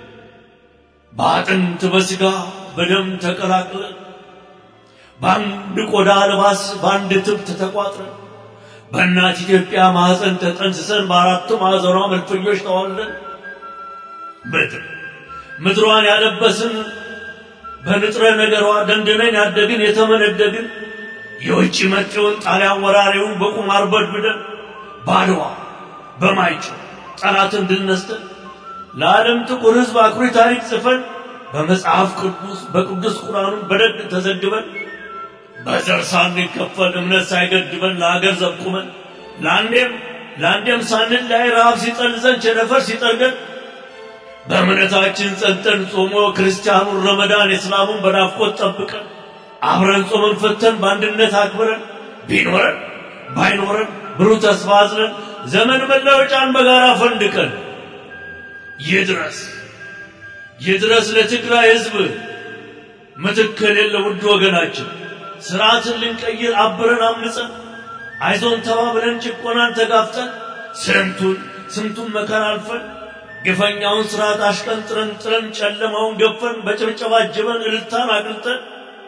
Speaker 5: በአጥንት በስጋ በደም ተቀላቅለን በአንድ ቆዳ ልባስ በአንድ ትብት ተቋጥረን በእናት ኢትዮጵያ ማኅፀን ተጠንስሰን በአራቱ ማዕዘኗ መልፈኞች ተዋለን ምድር ምድሯን ያለበስን በንጥረ ነገሯ ደንድነን ያደግን የተመነደግን የውጭ መጤውን ጣሊያን ወራሪውን በቁማር በድብደን ባድዋ በማይጨው ጠላትን ድል ነስተን ለዓለም ጥቁር ሕዝብ አኩሪ ታሪክ ጽፈን በመጽሐፍ ቅዱስ በቅዱስ ቁርአኑን በደግ ተዘግበን በዘር ሳንከፈል እምነት ሳይገድበን ለሀገር ዘብቁመን ለአንዴም ለአንዴም ሳንል ላይ ረሃብ ሲጠልዘን ቸነፈር ሲጠርገን በእምነታችን ጸንተን ጾሞ ክርስቲያኑን ረመዳን እስላሙን በናፍቆት ጠብቀን አብረን ጾመን ፈተን በአንድነት አክብረን ቢኖረን ባይኖረን ብሩህ ተስፋ አዝለን ዘመን መለወጫን በጋራ ፈንድቀን ይድረስ ይድረስ ለትግራይ ህዝብ ምትክ የሌለ ውድ ወገናችን ስርዓትን ልንቀይር አብረን አምፀን አይዞን ተባብለን ጭቆናን ተጋፍጠን ስንቱን ስንቱን መከራ አልፈን ግፈኛውን ስርዓት አሽቀንጥረን ጥረን ጨለማውን ገፈን በጭብጨባ አጅበን እልልታን አቅልጠን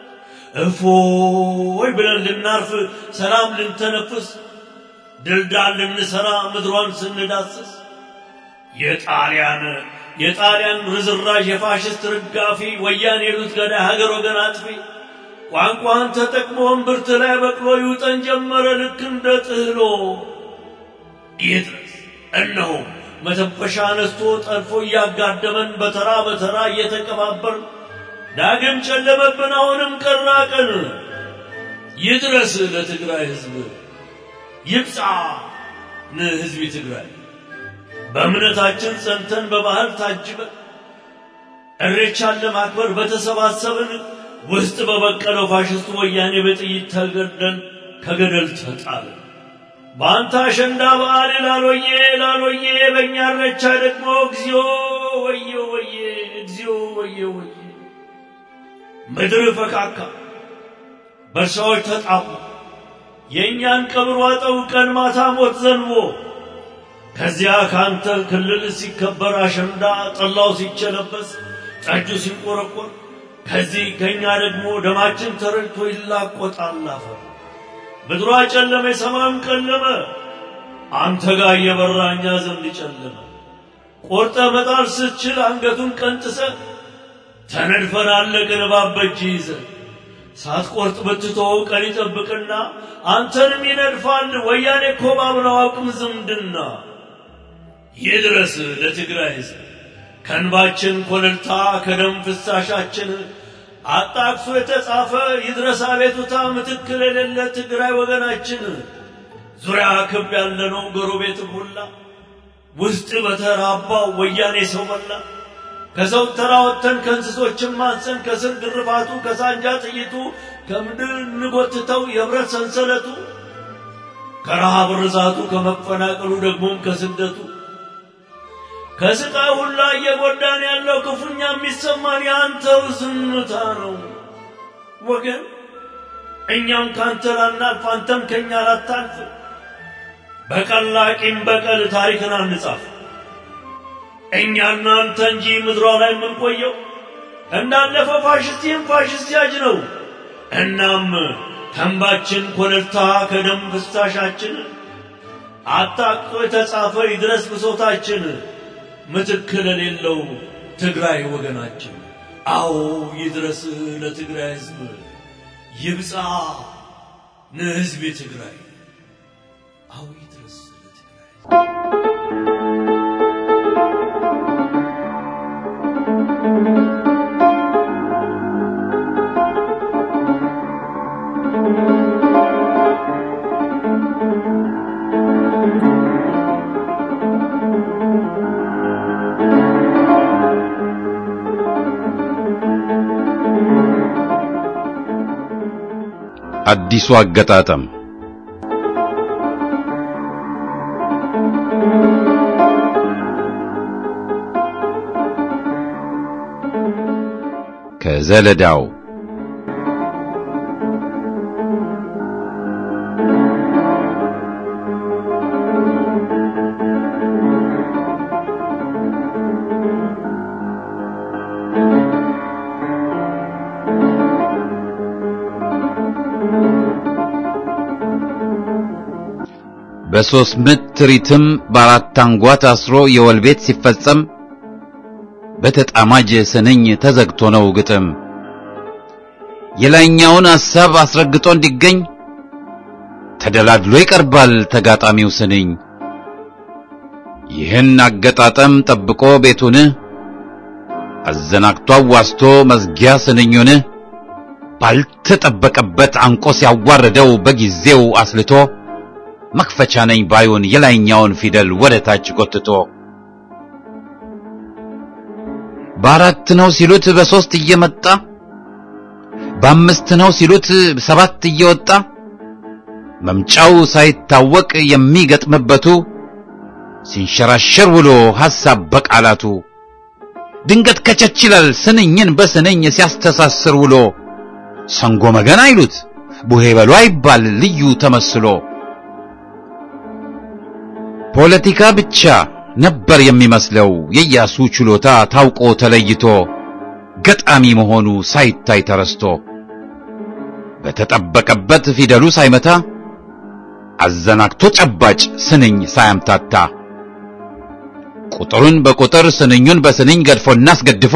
Speaker 5: እፎይ ብለን ልናርፍ ሰላም ልንተነፍስ ድልዳል ልንሰራ ምድሯን ስንዳስስ የጣሊያን የጣሊያን ርዝራዥ የፋሽስት ርጋፊ ወያኔ የሉት ገዳይ ሀገር ወገን አጥፊ ቋንቋን ተጠቅሞ እምብርት ላይ በቅሎ ይውጠን ጀመረ ልክ እንደ ጥህሎ ይድረስ እነሆ መተንፈሻ ነስቶ ጠልፎ እያጋደመን በተራ በተራ እየተቀባበር ዳግም ጨለመብን አሁንም ቀና ቀን ይድረስ ለትግራይ ህዝብ ይብጻ ለህዝብ ትግራይ በእምነታችን ጸንተን በባህል ታጅበን እሬቻን ለማክበር በተሰባሰብን ውስጥ በበቀለው ፋሽስቱ ወያኔ በጥይት ተገደን ከገደል ተጣለ። በአንተ አሸንዳ በዓል ላሎዬ ላሎዬ በእኛ እሬቻ ደግሞ እግዚኦ ወየ ወየ እግዚኦ ወየ ወየ ምድር ፈካካ በእርሻዎች ተጣቡ የእኛን ቀብር ዋጠው ቀን ማታ ሞት ዘንቦ ከዚያ ካንተ ክልል ሲከበር አሸንዳ ጠላው ሲቸለበስ ጠጁ ሲንቆረቆር ከዚህ ከኛ ደግሞ ደማችን ተረድቶ ይላቆጣል አፈር ምድሯ ጨለመ ሰማዩም ቀለመ አንተ ጋር እየበራ እኛ ዘንድ ጨለመ ቆርጠ መጣል ስትችል አንገቱን ቀንጥሰ ተነድፈን አለቅን እባብ በእጅ ይዘ ሳትቆርጥ ብትተወው ቀን ይጠብቅና አንተንም ይነድፋል ወያኔ እኮ ባብነው አውቅም ዝምድና ይድረስ ለትግራይ ሕዝብ ከእንባችን ኮለልታ ከደም ፍሳሻችን አጣቅሶ የተጻፈ ይድረስ አቤቱታ ምትክ ለሌለ ትግራይ ወገናችን ዙሪያ ክብ ያለነው ጎረቤት ሁላ ውስጥ በተራባው ወያኔ ሰው በላ ከሰው ተራ ወጥተን ከእንስሶችም ማንሰን ከስር ግርፋቱ ከሳንጃ ጥይቱ ከምድር እንጎትተው የብረት ሰንሰለቱ ከረሃብ ርዛቱ ከመፈናቀሉ ደግሞም ከስደቱ ከስቃይ ሁላ እየጎዳን ያለው ክፉኛ የሚሰማን የአንተው ዝምታ ነው ወገን። እኛም ካንተ ላናልፍ አንተም ከእኛ ላታልፍ። በቀላ ቂም በቀል ታሪክን አንጻፍ። እኛና አንተ እንጂ ምድሯ ላይ የምንቆየው እንዳለፈው ፋሽስት ይህም ፋሽስት ያጅ ነው። እናም ተንባችን ኮለልታ ከደም ፍሳሻችን አጣቅጦ የተጻፈ ይድረስ ብሶታችን ምትክ ለሌለው ትግራይ ወገናችን። አዎ ይድረስ ለትግራይ ሕዝብ ይብጻ ለሕዝብ ትግራይ። አዎ ይድረስ ለትግራይ
Speaker 1: አዲሱ አገጣጠም ከዘለዳው በሦስት ምት ሪትም በአራት አንጓ ታስሮ የወል ቤት ሲፈጸም በተጣማጅ ስንኝ ተዘግቶ ነው ግጥም የላይኛውን ሐሳብ አስረግጦ እንዲገኝ ተደላድሎ ይቀርባል ተጋጣሚው ስንኝ ይህን አገጣጠም ጠብቆ ቤቱን አዘናግቶ አዋስቶ መዝጊያ ስንኙን ባልተጠበቀበት አንቆ ሲያዋርደው በጊዜው አስልቶ መክፈቻ ነኝ ባዩን የላይኛውን ፊደል ወደ ታች ጎትቶ በአራት ነው ሲሉት በሦስት እየመጣ በአምስት ነው ሲሉት ሰባት እየወጣ መምጫው ሳይታወቅ የሚገጥምበቱ ሲንሸራሸር ውሎ ሐሳብ በቃላቱ ድንገት ከቸች ይላል ስንኝን በስንኝ ሲያስተሳስር ውሎ ሰንጎ መገን አይሉት ቡሄ በሉ አይባል ልዩ ተመስሎ ፖለቲካ ብቻ ነበር የሚመስለው የኢያሱ ችሎታ ታውቆ ተለይቶ ገጣሚ መሆኑ ሳይታይ ተረስቶ በተጠበቀበት ፊደሉ ሳይመታ አዘናግቶ ጨባጭ ስንኝ ሳያምታታ ቁጥሩን በቁጥር ስንኙን በስንኝ ገድፎና አስገድፎ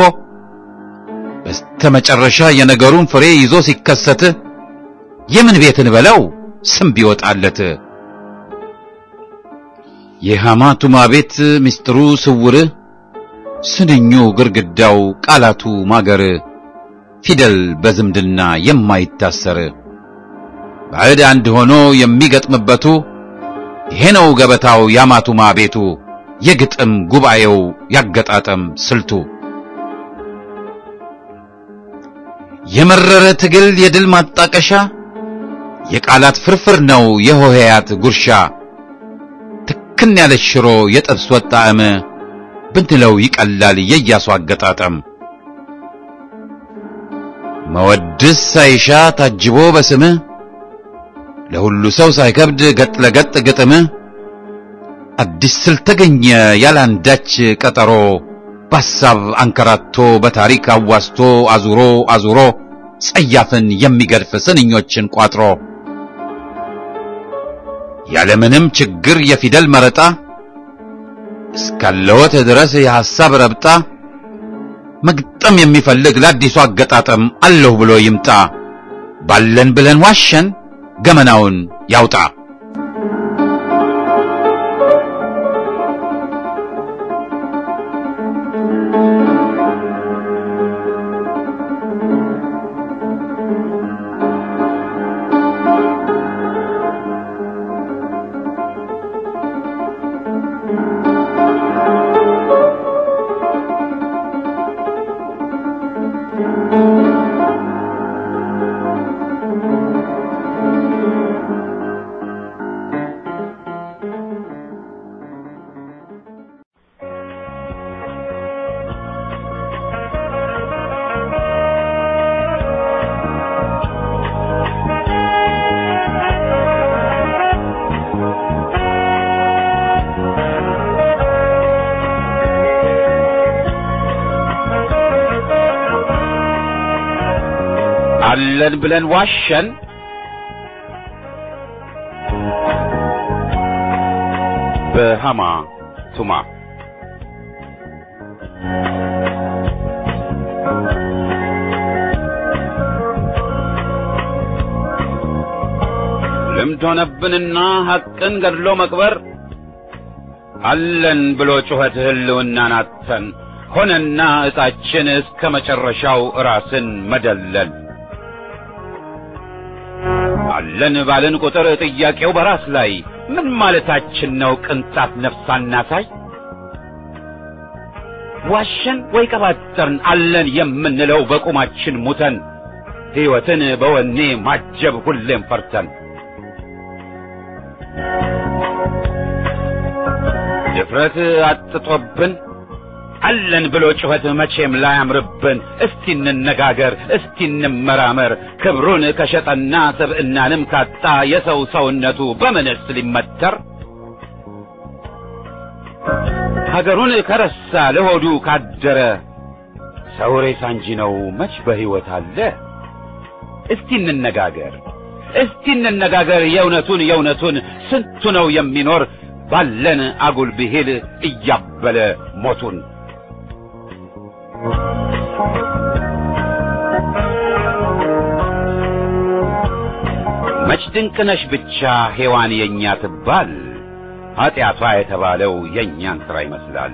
Speaker 1: በስተመጨረሻ የነገሩን ፍሬ ይዞ ሲከሰት የምን ቤትን በለው ስም ቢወጣለት የሐማቱማ ቤት ምስጢሩ ስውር ስንኙ ግርግዳው ቃላቱ ማገር ፊደል በዝምድና የማይታሰር ባዕድ አንድ ሆኖ የሚገጥምበቱ ይሄ ነው ገበታው የሐማቱማ ቤቱ የግጥም ጉባኤው ያገጣጠም ስልቱ የመረረ ትግል የድል ማጣቀሻ የቃላት ፍርፍር ነው የሆሄያት ጉርሻ ትክን ያለች ሽሮ የጥብስ ወጥ ጣዕም ብንለው ይቀላል የኢያሱ አገጣጠም መወድስ ሳይሻ ታጅቦ በስምህ ለሁሉ ሰው ሳይከብድ ገጥ ለገጥ ግጥም አዲስ ስልት ተገኘ ያላንዳች ቀጠሮ በሐሳብ አንከራቶ በታሪክ አዋስቶ አዙሮ አዙሮ ጸያፍን የሚገድፍ ስንኞችን ቋጥሮ ያለምንም ችግር የፊደል መረጣ እስካለወት ድረስ የሐሳብ ረብጣ መግጠም የሚፈልግ ለአዲሱ አገጣጠም አለሁ ብሎ ይምጣ ባለን ብለን ዋሸን ገመናውን ያውጣ አለን ብለን ዋሸን በሃማ ቱማ ልምድ ሆነብንና ሐቅን ገድሎ መቅበር አለን ብሎ ጩኸት ህልውናን አጥተን ሆነና ዕጣችን እስከ መጨረሻው ራስን መደለል አለን ባልን ቁጥር ጥያቄው በራስ ላይ ምን ማለታችን ነው? ቅንጣት ነፍስ አናሳይ ዋሸን ወይ ቀባጠርን አለን የምንለው በቁማችን ሙተን ሕይወትን በወኔ ማጀብ ሁሌም ፈርተን ድፍረት አጥቶብን አለን ብሎ ጩኸት መቼም ላያምርብን። እስቲ እንነጋገር፣ እስቲ እንመራመር። ክብሩን ከሸጠና ስብዕናንም ካጣ የሰው ሰውነቱ በምንስ ሊመተር? ሀገሩን ከረሳ ለሆዱ ካደረ ሰው ሬሳ እንጂ ነው መች በሕይወት አለ? እስቲ እንነጋገር፣ እስቲ እንነጋገር የእውነቱን የእውነቱን ስንቱ ነው የሚኖር ባለን አጉል ብሂል እያበለ ሞቱን መች ድንቅነሽ ብቻ ሔዋን የእኛ ትባል ኀጢአቷ የተባለው የእኛን ሥራ ይመስላል።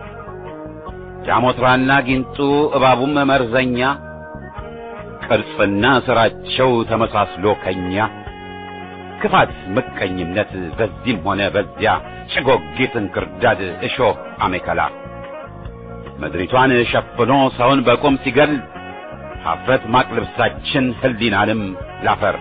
Speaker 1: ጃሞትራና ጊንጡ እባቡም መርዘኛ ቅርጽና ሥራቸው ተመሳስሎ ከኛ ክፋት፣ ምቀኝነት በዚህም ሆነ በዚያ ጭጎጊት፣ እንክርዳድ፣ እሾህ፣ አሜከላ ምድሪቷን ሸፍኖ ሰውን በቁም ሲገል ኀፍረት ማቅ ልብሳችን ሕሊናንም ላፈር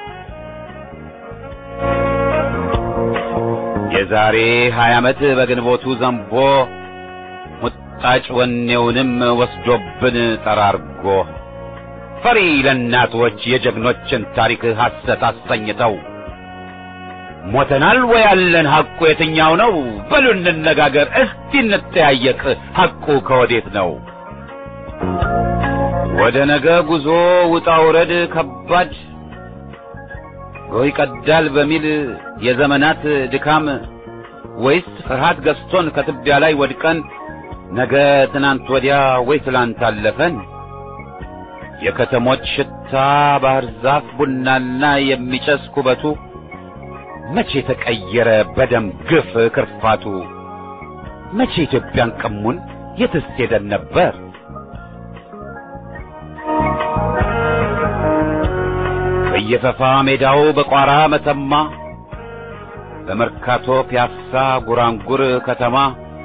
Speaker 1: የዛሬ ሀያ ዓመት በግንቦቱ ዘንቦ ሙጣጭ ወኔውንም ወስዶብን ጠራርጎ ፈሪ ለእናቶች የጀግኖችን ታሪክ ሐሰት አሰኝተው ሞተናል ወይ ያለን ሐቁ የትኛው ነው? በሉ እንነጋገር፣ እስቲ እንጠያየቅ፣ ሐቁ ከወዴት ነው? ወደ ነገ ጉዞ ውጣ ውረድ ከባድ ጎህ ይቀዳል በሚል የዘመናት ድካም ወይስ ፍርሃት ገዝቶን ከትቢያ ላይ ወድቀን ነገ ትናንት ወዲያ ወይ ትላንት አለፈን? የከተሞች ሽታ ባህር ዛፍ ቡናና የሚጨስ ኩበቱ መቼ ተቀየረ በደም ግፍ ክርፋቱ? መቼ ኢትዮጵያን ቀሙን የትስ ሄደን ነበር? በየፈፋ ሜዳው በቋራ መተማ በመርካቶ ፒያሳ ጉራንጉር ከተማ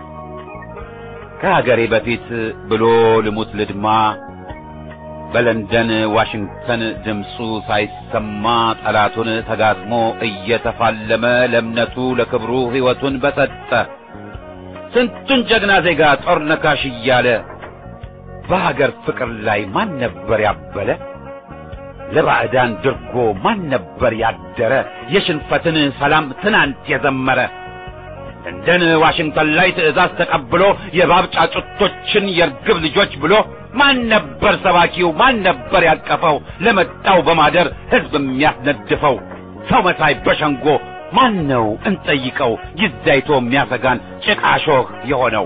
Speaker 1: ከሀገሬ በፊት ብሎ ልሙት ልድማ በለንደን ዋሽንግተን ድምፁ ሳይሰማ ጠላቱን ተጋጥሞ እየተፋለመ ለእምነቱ ለክብሩ ሕይወቱን በሰጠ ስንቱን ጀግና ዜጋ ጦር ነካሽ እያለ በሀገር ፍቅር ላይ ማን ነበር ያበለ? ለባዕዳን ድርጎ ማን ነበር ያደረ? የሽንፈትን ሰላም ትናንት የዘመረ ለንደን ዋሽንግተን ላይ ትዕዛዝ ተቀብሎ የባብ ጫጩቶችን የርግብ ልጆች ብሎ ማን ነበር ሰባኪው? ማን ነበር ያቀፈው? ለመጣው በማደር ሕዝብ የሚያስነድፈው ሰው መሳይ በሸንጎ ማን ነው እንጠይቀው? ጊዜይቶ የሚያሰጋን ጭቃሾህ የሆነው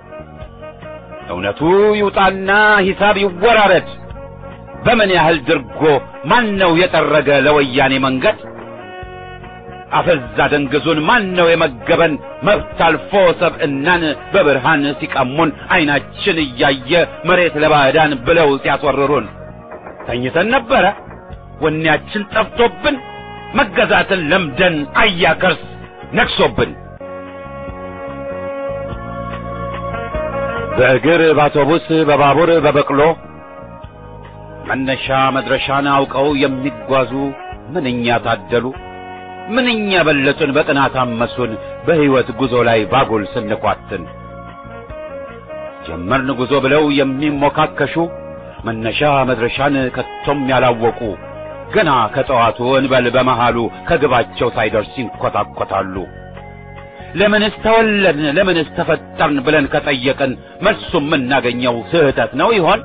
Speaker 1: እውነቱ ይውጣና ሂሳብ ይወራረድ። በምን ያህል ድርጎ ማን ነው የጠረገ ለወያኔ መንገድ? አፈዛ ደንግዙን ማን ነው የመገበን? መብት አልፎ ሰብዕናን በብርሃን ሲቀሙን ዓይናችን እያየ መሬት ለባዕዳን ብለው ሲያስወርሩን ተኝተን ነበረ ወኔያችን ጠፍቶብን መገዛትን ለምደን አያከርስ ነግሶብን በእግር በአውቶቡስ በባቡር በበቅሎ መነሻ መድረሻን አውቀው የሚጓዙ ምንኛ ታደሉ ምንኛ በለጡን በቅናት አመሱን በሕይወት ጉዞ ላይ ባጉል ስንኳትን ጀመርን ጉዞ ብለው የሚሞካከሹ መነሻ መድረሻን ከቶም ያላወቁ ገና ከጠዋቱ እንበል በመሃሉ ከግባቸው ሳይደርስ ይንኰታኰታሉ። ለምንስ ተወለድን ለምንስ ተፈጠርን ብለን ከጠየቅን መልሱ የምናገኘው ስህተት ነው ይሆን?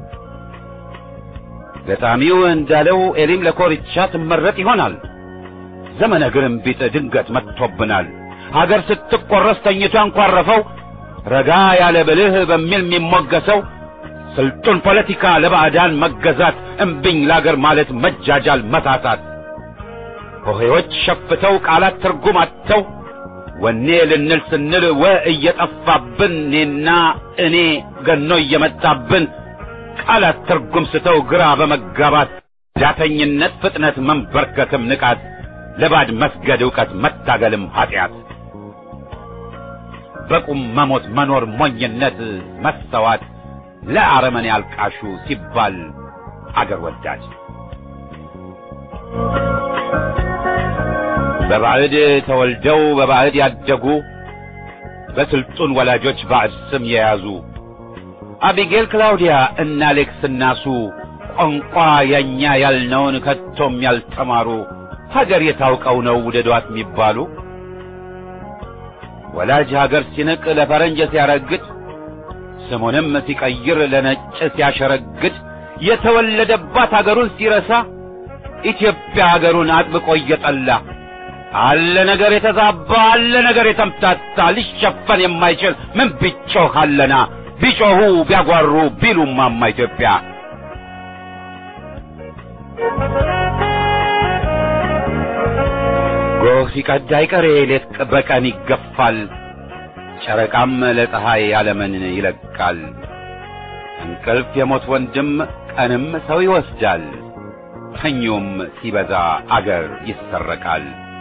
Speaker 1: ገጣሚው እንዳለው ኤሊም ለኮርቻ ትመረጥ ይሆናል። ዘመነ ግርንቢጥ ድንገት መጥቶብናል። ሀገር ስትቆረስ ተኝቶ ያንኳረፈው ረጋ ያለ ብልህ በሚል የሚሞገሰው ስልጡን ፖለቲካ ለባዕዳን መገዛት እምብኝ ለአገር ማለት መጃጃል መታታት ሆሄዎች ሸፍተው ቃላት ትርጉም አጥተው ወኔ ልንል ስንል ወ እየጠፋብን እኔና እኔ ገኖ እየመጣብን ቃላት ትርጉም ስተው ግራ በመጋባት ዳተኝነት ፍጥነት መንበርከክም ንቃት ለባድ መስገድ ዕውቀት መታገልም ኀጢአት በቁም መሞት መኖር ሞኝነት መሰዋት ለአረመኔ አልቃሹ ሲባል አገር ወዳድ በባዕድ ተወልደው በባዕድ ያደጉ በስልጡን ወላጆች ባዕድ ስም የያዙ አቢጌል፣ ክላውዲያ እና አሌክስ እናሱ ቋንቋ የእኛ ያልነውን ከቶም ያልተማሩ ሀገር የታውቀው ነው ውደዷት የሚባሉ ወላጅ ሀገር ሲንቅ ለፈረንጅ ሲያረግድ ስሙንም ሲቀይር ለነጭ ሲያሸረግድ የተወለደባት ሀገሩን ሲረሳ ኢትዮጵያ ሀገሩን አጥብቆ እየጠላ አለ ነገር የተዛባ አለ ነገር የተምታታ ሊሸፈን የማይችል ምን ቢጮህ አለና ቢጮሁ ቢያጓሩ ቢሉማማ ኢትዮጵያ ጎህ ሲቀድ አይቀሬ ሌት በቀን ይገፋል ጨረቃም ለፀሐይ ዓለምን ይለቃል እንቅልፍ የሞት ወንድም ቀንም ሰው ይወስዳል ተኙም ሲበዛ አገር ይሰረቃል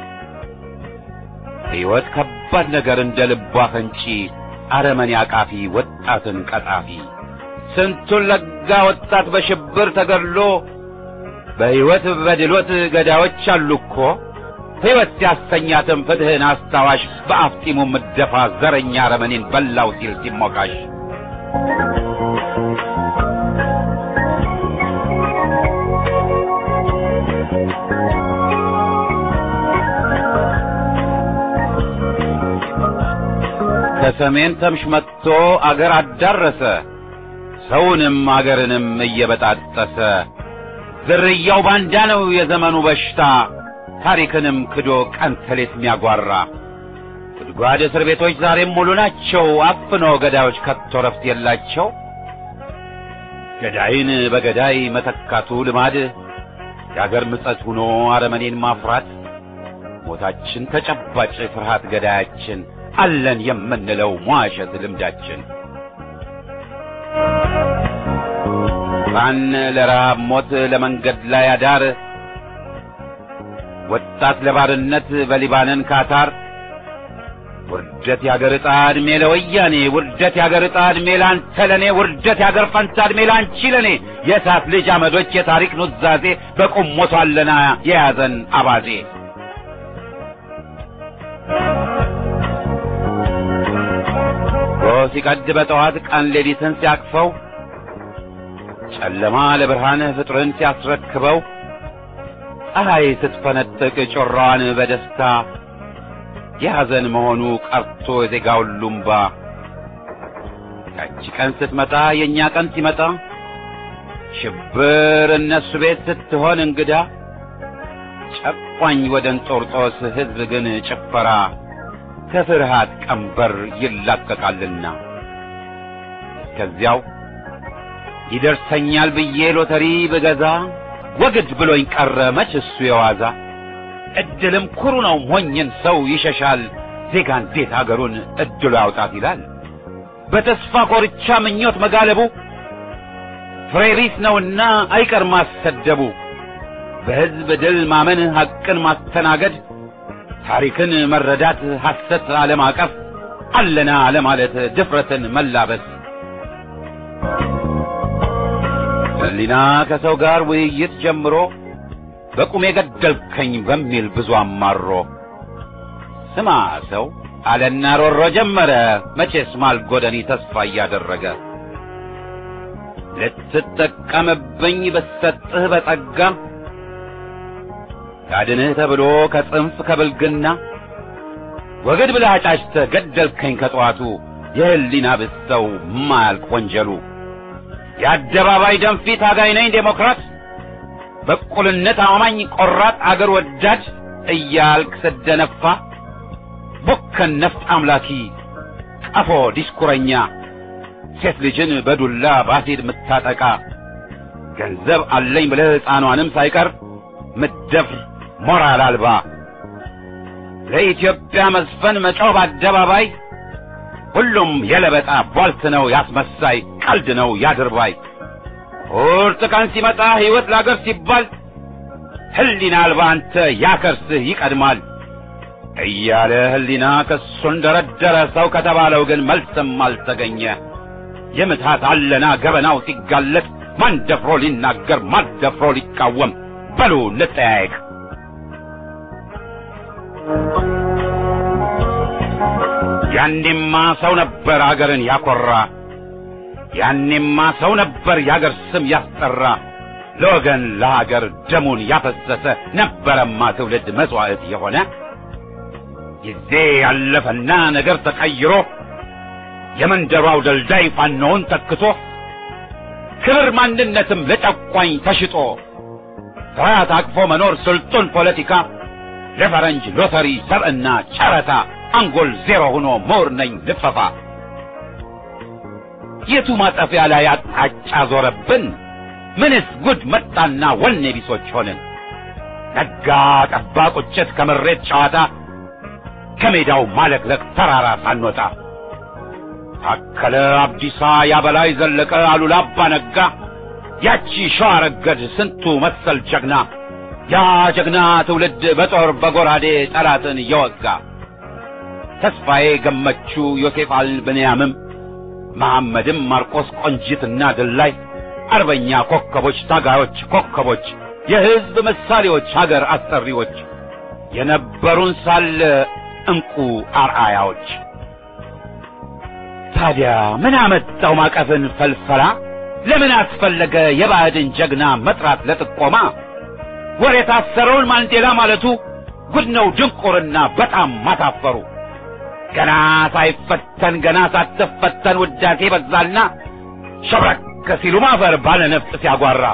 Speaker 1: ሕይወት ከባድ ነገር እንደ ልቧ ፈንጪ አረመኔ አቃፊ ወጣትን ቀጣፊ ስንቱን ለጋ ወጣት በሽብር ተገድሎ በሕይወት በድሎት ገዳዮች አሉ እኮ ሕይወት ሲያሰኛትም ፍትሕን አስታዋሽ በአፍጢሙ ምደፋ ዘረኛ አረመኔን በላው ሲል ሲሞካሽ ከሰሜን ተምሽ መጥቶ አገር አዳረሰ ሰውንም አገርንም እየበጣጠሰ ዝርያው ባንዳ ነው የዘመኑ በሽታ ታሪክንም ክዶ ቀን ተሌት ሚያጓራ ጉድጓድ እስር ቤቶች ዛሬም ሙሉ ናቸው አፍኖ ገዳዮች ከቶ ረፍት የላቸው ገዳይን በገዳይ መተካቱ ልማድ የአገር ምጸት ሆኖ አረመኔን ማፍራት ሞታችን ተጨባጭ ፍርሃት ገዳያችን አለን የምንለው ሟሸት ልምዳችን ሕፃን ለረሃብ ሞት ለመንገድ ላይ አዳር ወጣት ለባርነት በሊባንን ካታር ውርደት ያገር ዕጣ ዕድሜ ለወያኔ ውርደት ያገር ዕጣ ዕድሜ ላንተ ለኔ ውርደት ያገር ፈንታ ዕድሜ ላንቺ ለኔ የእሳት ልጅ አመዶች የታሪክ ኑዛዜ በቁም ሞቷለና የያዘን አባዜ ጎህ ሲቀድ በጠዋት ቀን ሌሊትን ሲያቅፈው ጨለማ ለብርሃን ፍጥርን ሲያስረክበው ፀሐይ ስትፈነጥቅ ጮራዋን በደስታ የሐዘን መሆኑ ቀርቶ የዜጋው ሉምባ ያቺ ቀን ስትመጣ የእኛ ቀን ሲመጣ ሽብር እነሱ ቤት ስትሆን እንግዳ ጨቋኝ ወደ እንጦርጦስ ሕዝብ ግን ጭፈራ ከፍርሃት ቀንበር ይላቀቃልና ከዚያው ይደርሰኛል ብዬ ሎተሪ ብገዛ ወግድ ብሎኝ ቀረ መች እሱ የዋዛ እድልም ኩሩ ነው ሞኝን ሰው ይሸሻል ዜጋ እንዴት አገሩን እድሉ ያውጣት ይላል በተስፋ ኮርቻ ምኞት መጋለቡ ፍሬቢስ ነውና አይቀር ማሰደቡ በሕዝብ ድል ማመን ሐቅን ማስተናገድ ታሪክን መረዳት ሐሰት አለማቀፍ አለና ለማለት ድፍረትን መላበስ ሕሊና ከሰው ጋር ውይይት ጀምሮ በቁሜ ገደልከኝ በሚል ብዙ አማሮ ስማ ሰው አለና ሮሮ ጀመረ መቼስ ማልጎደኒ ተስፋ እያደረገ ልትጠቀምብኝ ብሰጥህ በጸጋ ያድንህ ተብሎ ከጽንፍ ከብልግና ወግድ ብለህ አጫጭተህ ገደልከኝ ከጠዋቱ የሕሊና ብሰው ማያልቅ ወንጀሉ የአደባባይ ደንፊት አጋይ ነኝ ዴሞክራት በእኩልነት አማኝ ቆራጥ አገር ወዳድ እያልክ ስደነፋ ቡከን ነፍጥ አምላኪ ቀፎ ዲስኩረኛ ሴት ልጅን በዱላ ባሲድ ምታጠቃ ገንዘብ አለኝ ብለህ ሕፃኗንም ሳይቀር ምትደፍር ሞራል አልባ ለኢትዮጵያ መዝፈን መጮህ በአደባባይ ሁሉም የለበጣ ቧልት ነው ያስመሳይ ቀልድ ነው ያድርባይ ቁርጥ ቀን ሲመጣ ሕይወት ለአገር ሲባል ሕሊና አልባ አንተ ያከርስህ ይቀድማል እያለ ሕሊና ክሱን ደረደረ ሰው ከተባለው ግን መልስም አልተገኘ የምትሃት አለና ገበናው ሲጋለጥ ማን ደፍሮ ሊናገር ማን ደፍሮ ሊቃወም በሉ እንጠያየቅ ያኔማ ሰው ነበር አገርን ያኮራ፣ ያኔማ ሰው ነበር የአገር ስም ያስጠራ፣ ለወገን ለሀገር ደሙን ያፈሰሰ ነበረማ ትውልድ መስዋዕት የሆነ። ጊዜ ያለፈና ነገር ተቀይሮ የመንደሯው ደልዳይ ፋኖውን ተክቶ ክብር ማንነትም ለጨቋኝ ተሽጦ ስርዓት አቅፎ መኖር ስልጡን ፖለቲካ ለፈረንጅ ሎተሪ ሰብዕና ጨረታ አንጎል ዜሮ ሆኖ ምሁር ነኝ ልፈፋ የቱ ማጠፊያ ላይ አቅጣጫ ዞረብን? ምንስ ጉድ መጣና ወኔ ቢሶች ሆንን? ነጋ ጠባ ቁጭት ከምሬት ጨዋታ ከሜዳው ማለቅለቅ ተራራ ሳንወጣ ታከለ አብዲሳ ያበላይ ዘለቀ አሉላ አባ ነጋ ያቺ ሸዋ ረገድ ስንቱ መሰል ጀግና ያ ጀግና ትውልድ በጦር በጎራዴ ጠላትን እየወጋ ተስፋዬ ገመቹ ዮሴፍ አልብንያምም መሐመድም ማርቆስ ቆንጂትና ድላይ አርበኛ ኮከቦች ታጋዮች ኮከቦች የሕዝብ ምሳሌዎች ሀገር አስጠሪዎች የነበሩን ሳለ እንቁ አርአያዎች ታዲያ ምን አመጣው ማቀፍን ፈልፈላ ለምን አስፈለገ የባዕድን ጀግና መጥራት ለጥቆማ ወር የታሰረውን ማንዴላ ማለቱ ጉድ ነው ድንቁርና በጣም ማሳፈሩ ገና ሳይፈተን ገና ሳትፈተን ውዳሴ በዛልና ሸብረክ ሲሉ ማፈር ባለ ነፍጥ ሲያጓራ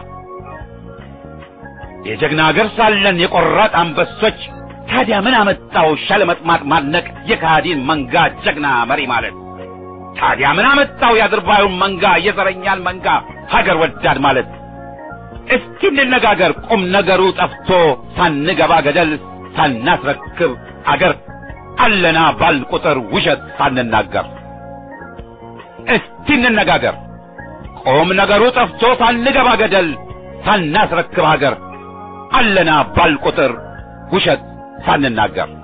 Speaker 1: የጀግና አገር ሳለን የቆራጥ አንበሶች ታዲያ ምን አመጣው ሻለመጥማጥ ማድነቅ የካሃዲን መንጋ ጀግና መሪ ማለት ታዲያ ምን አመጣው የአድርባዩን መንጋ የዘረኛን መንጋ ሀገር ወዳድ ማለት እስኪ እንነጋገር ቁም ነገሩ ጠፍቶ ሳንገባ ገደል ሳናስረክብ አገር አለና ባል ቁጥር ውሸት ሳንናገር እስቲ እንነጋገር ቁም ነገሩ ጠፍቶ ሳንገባ ገደል ሳናስረክብ ሀገር አለና ባል ቁጥር ውሸት ሳንናገር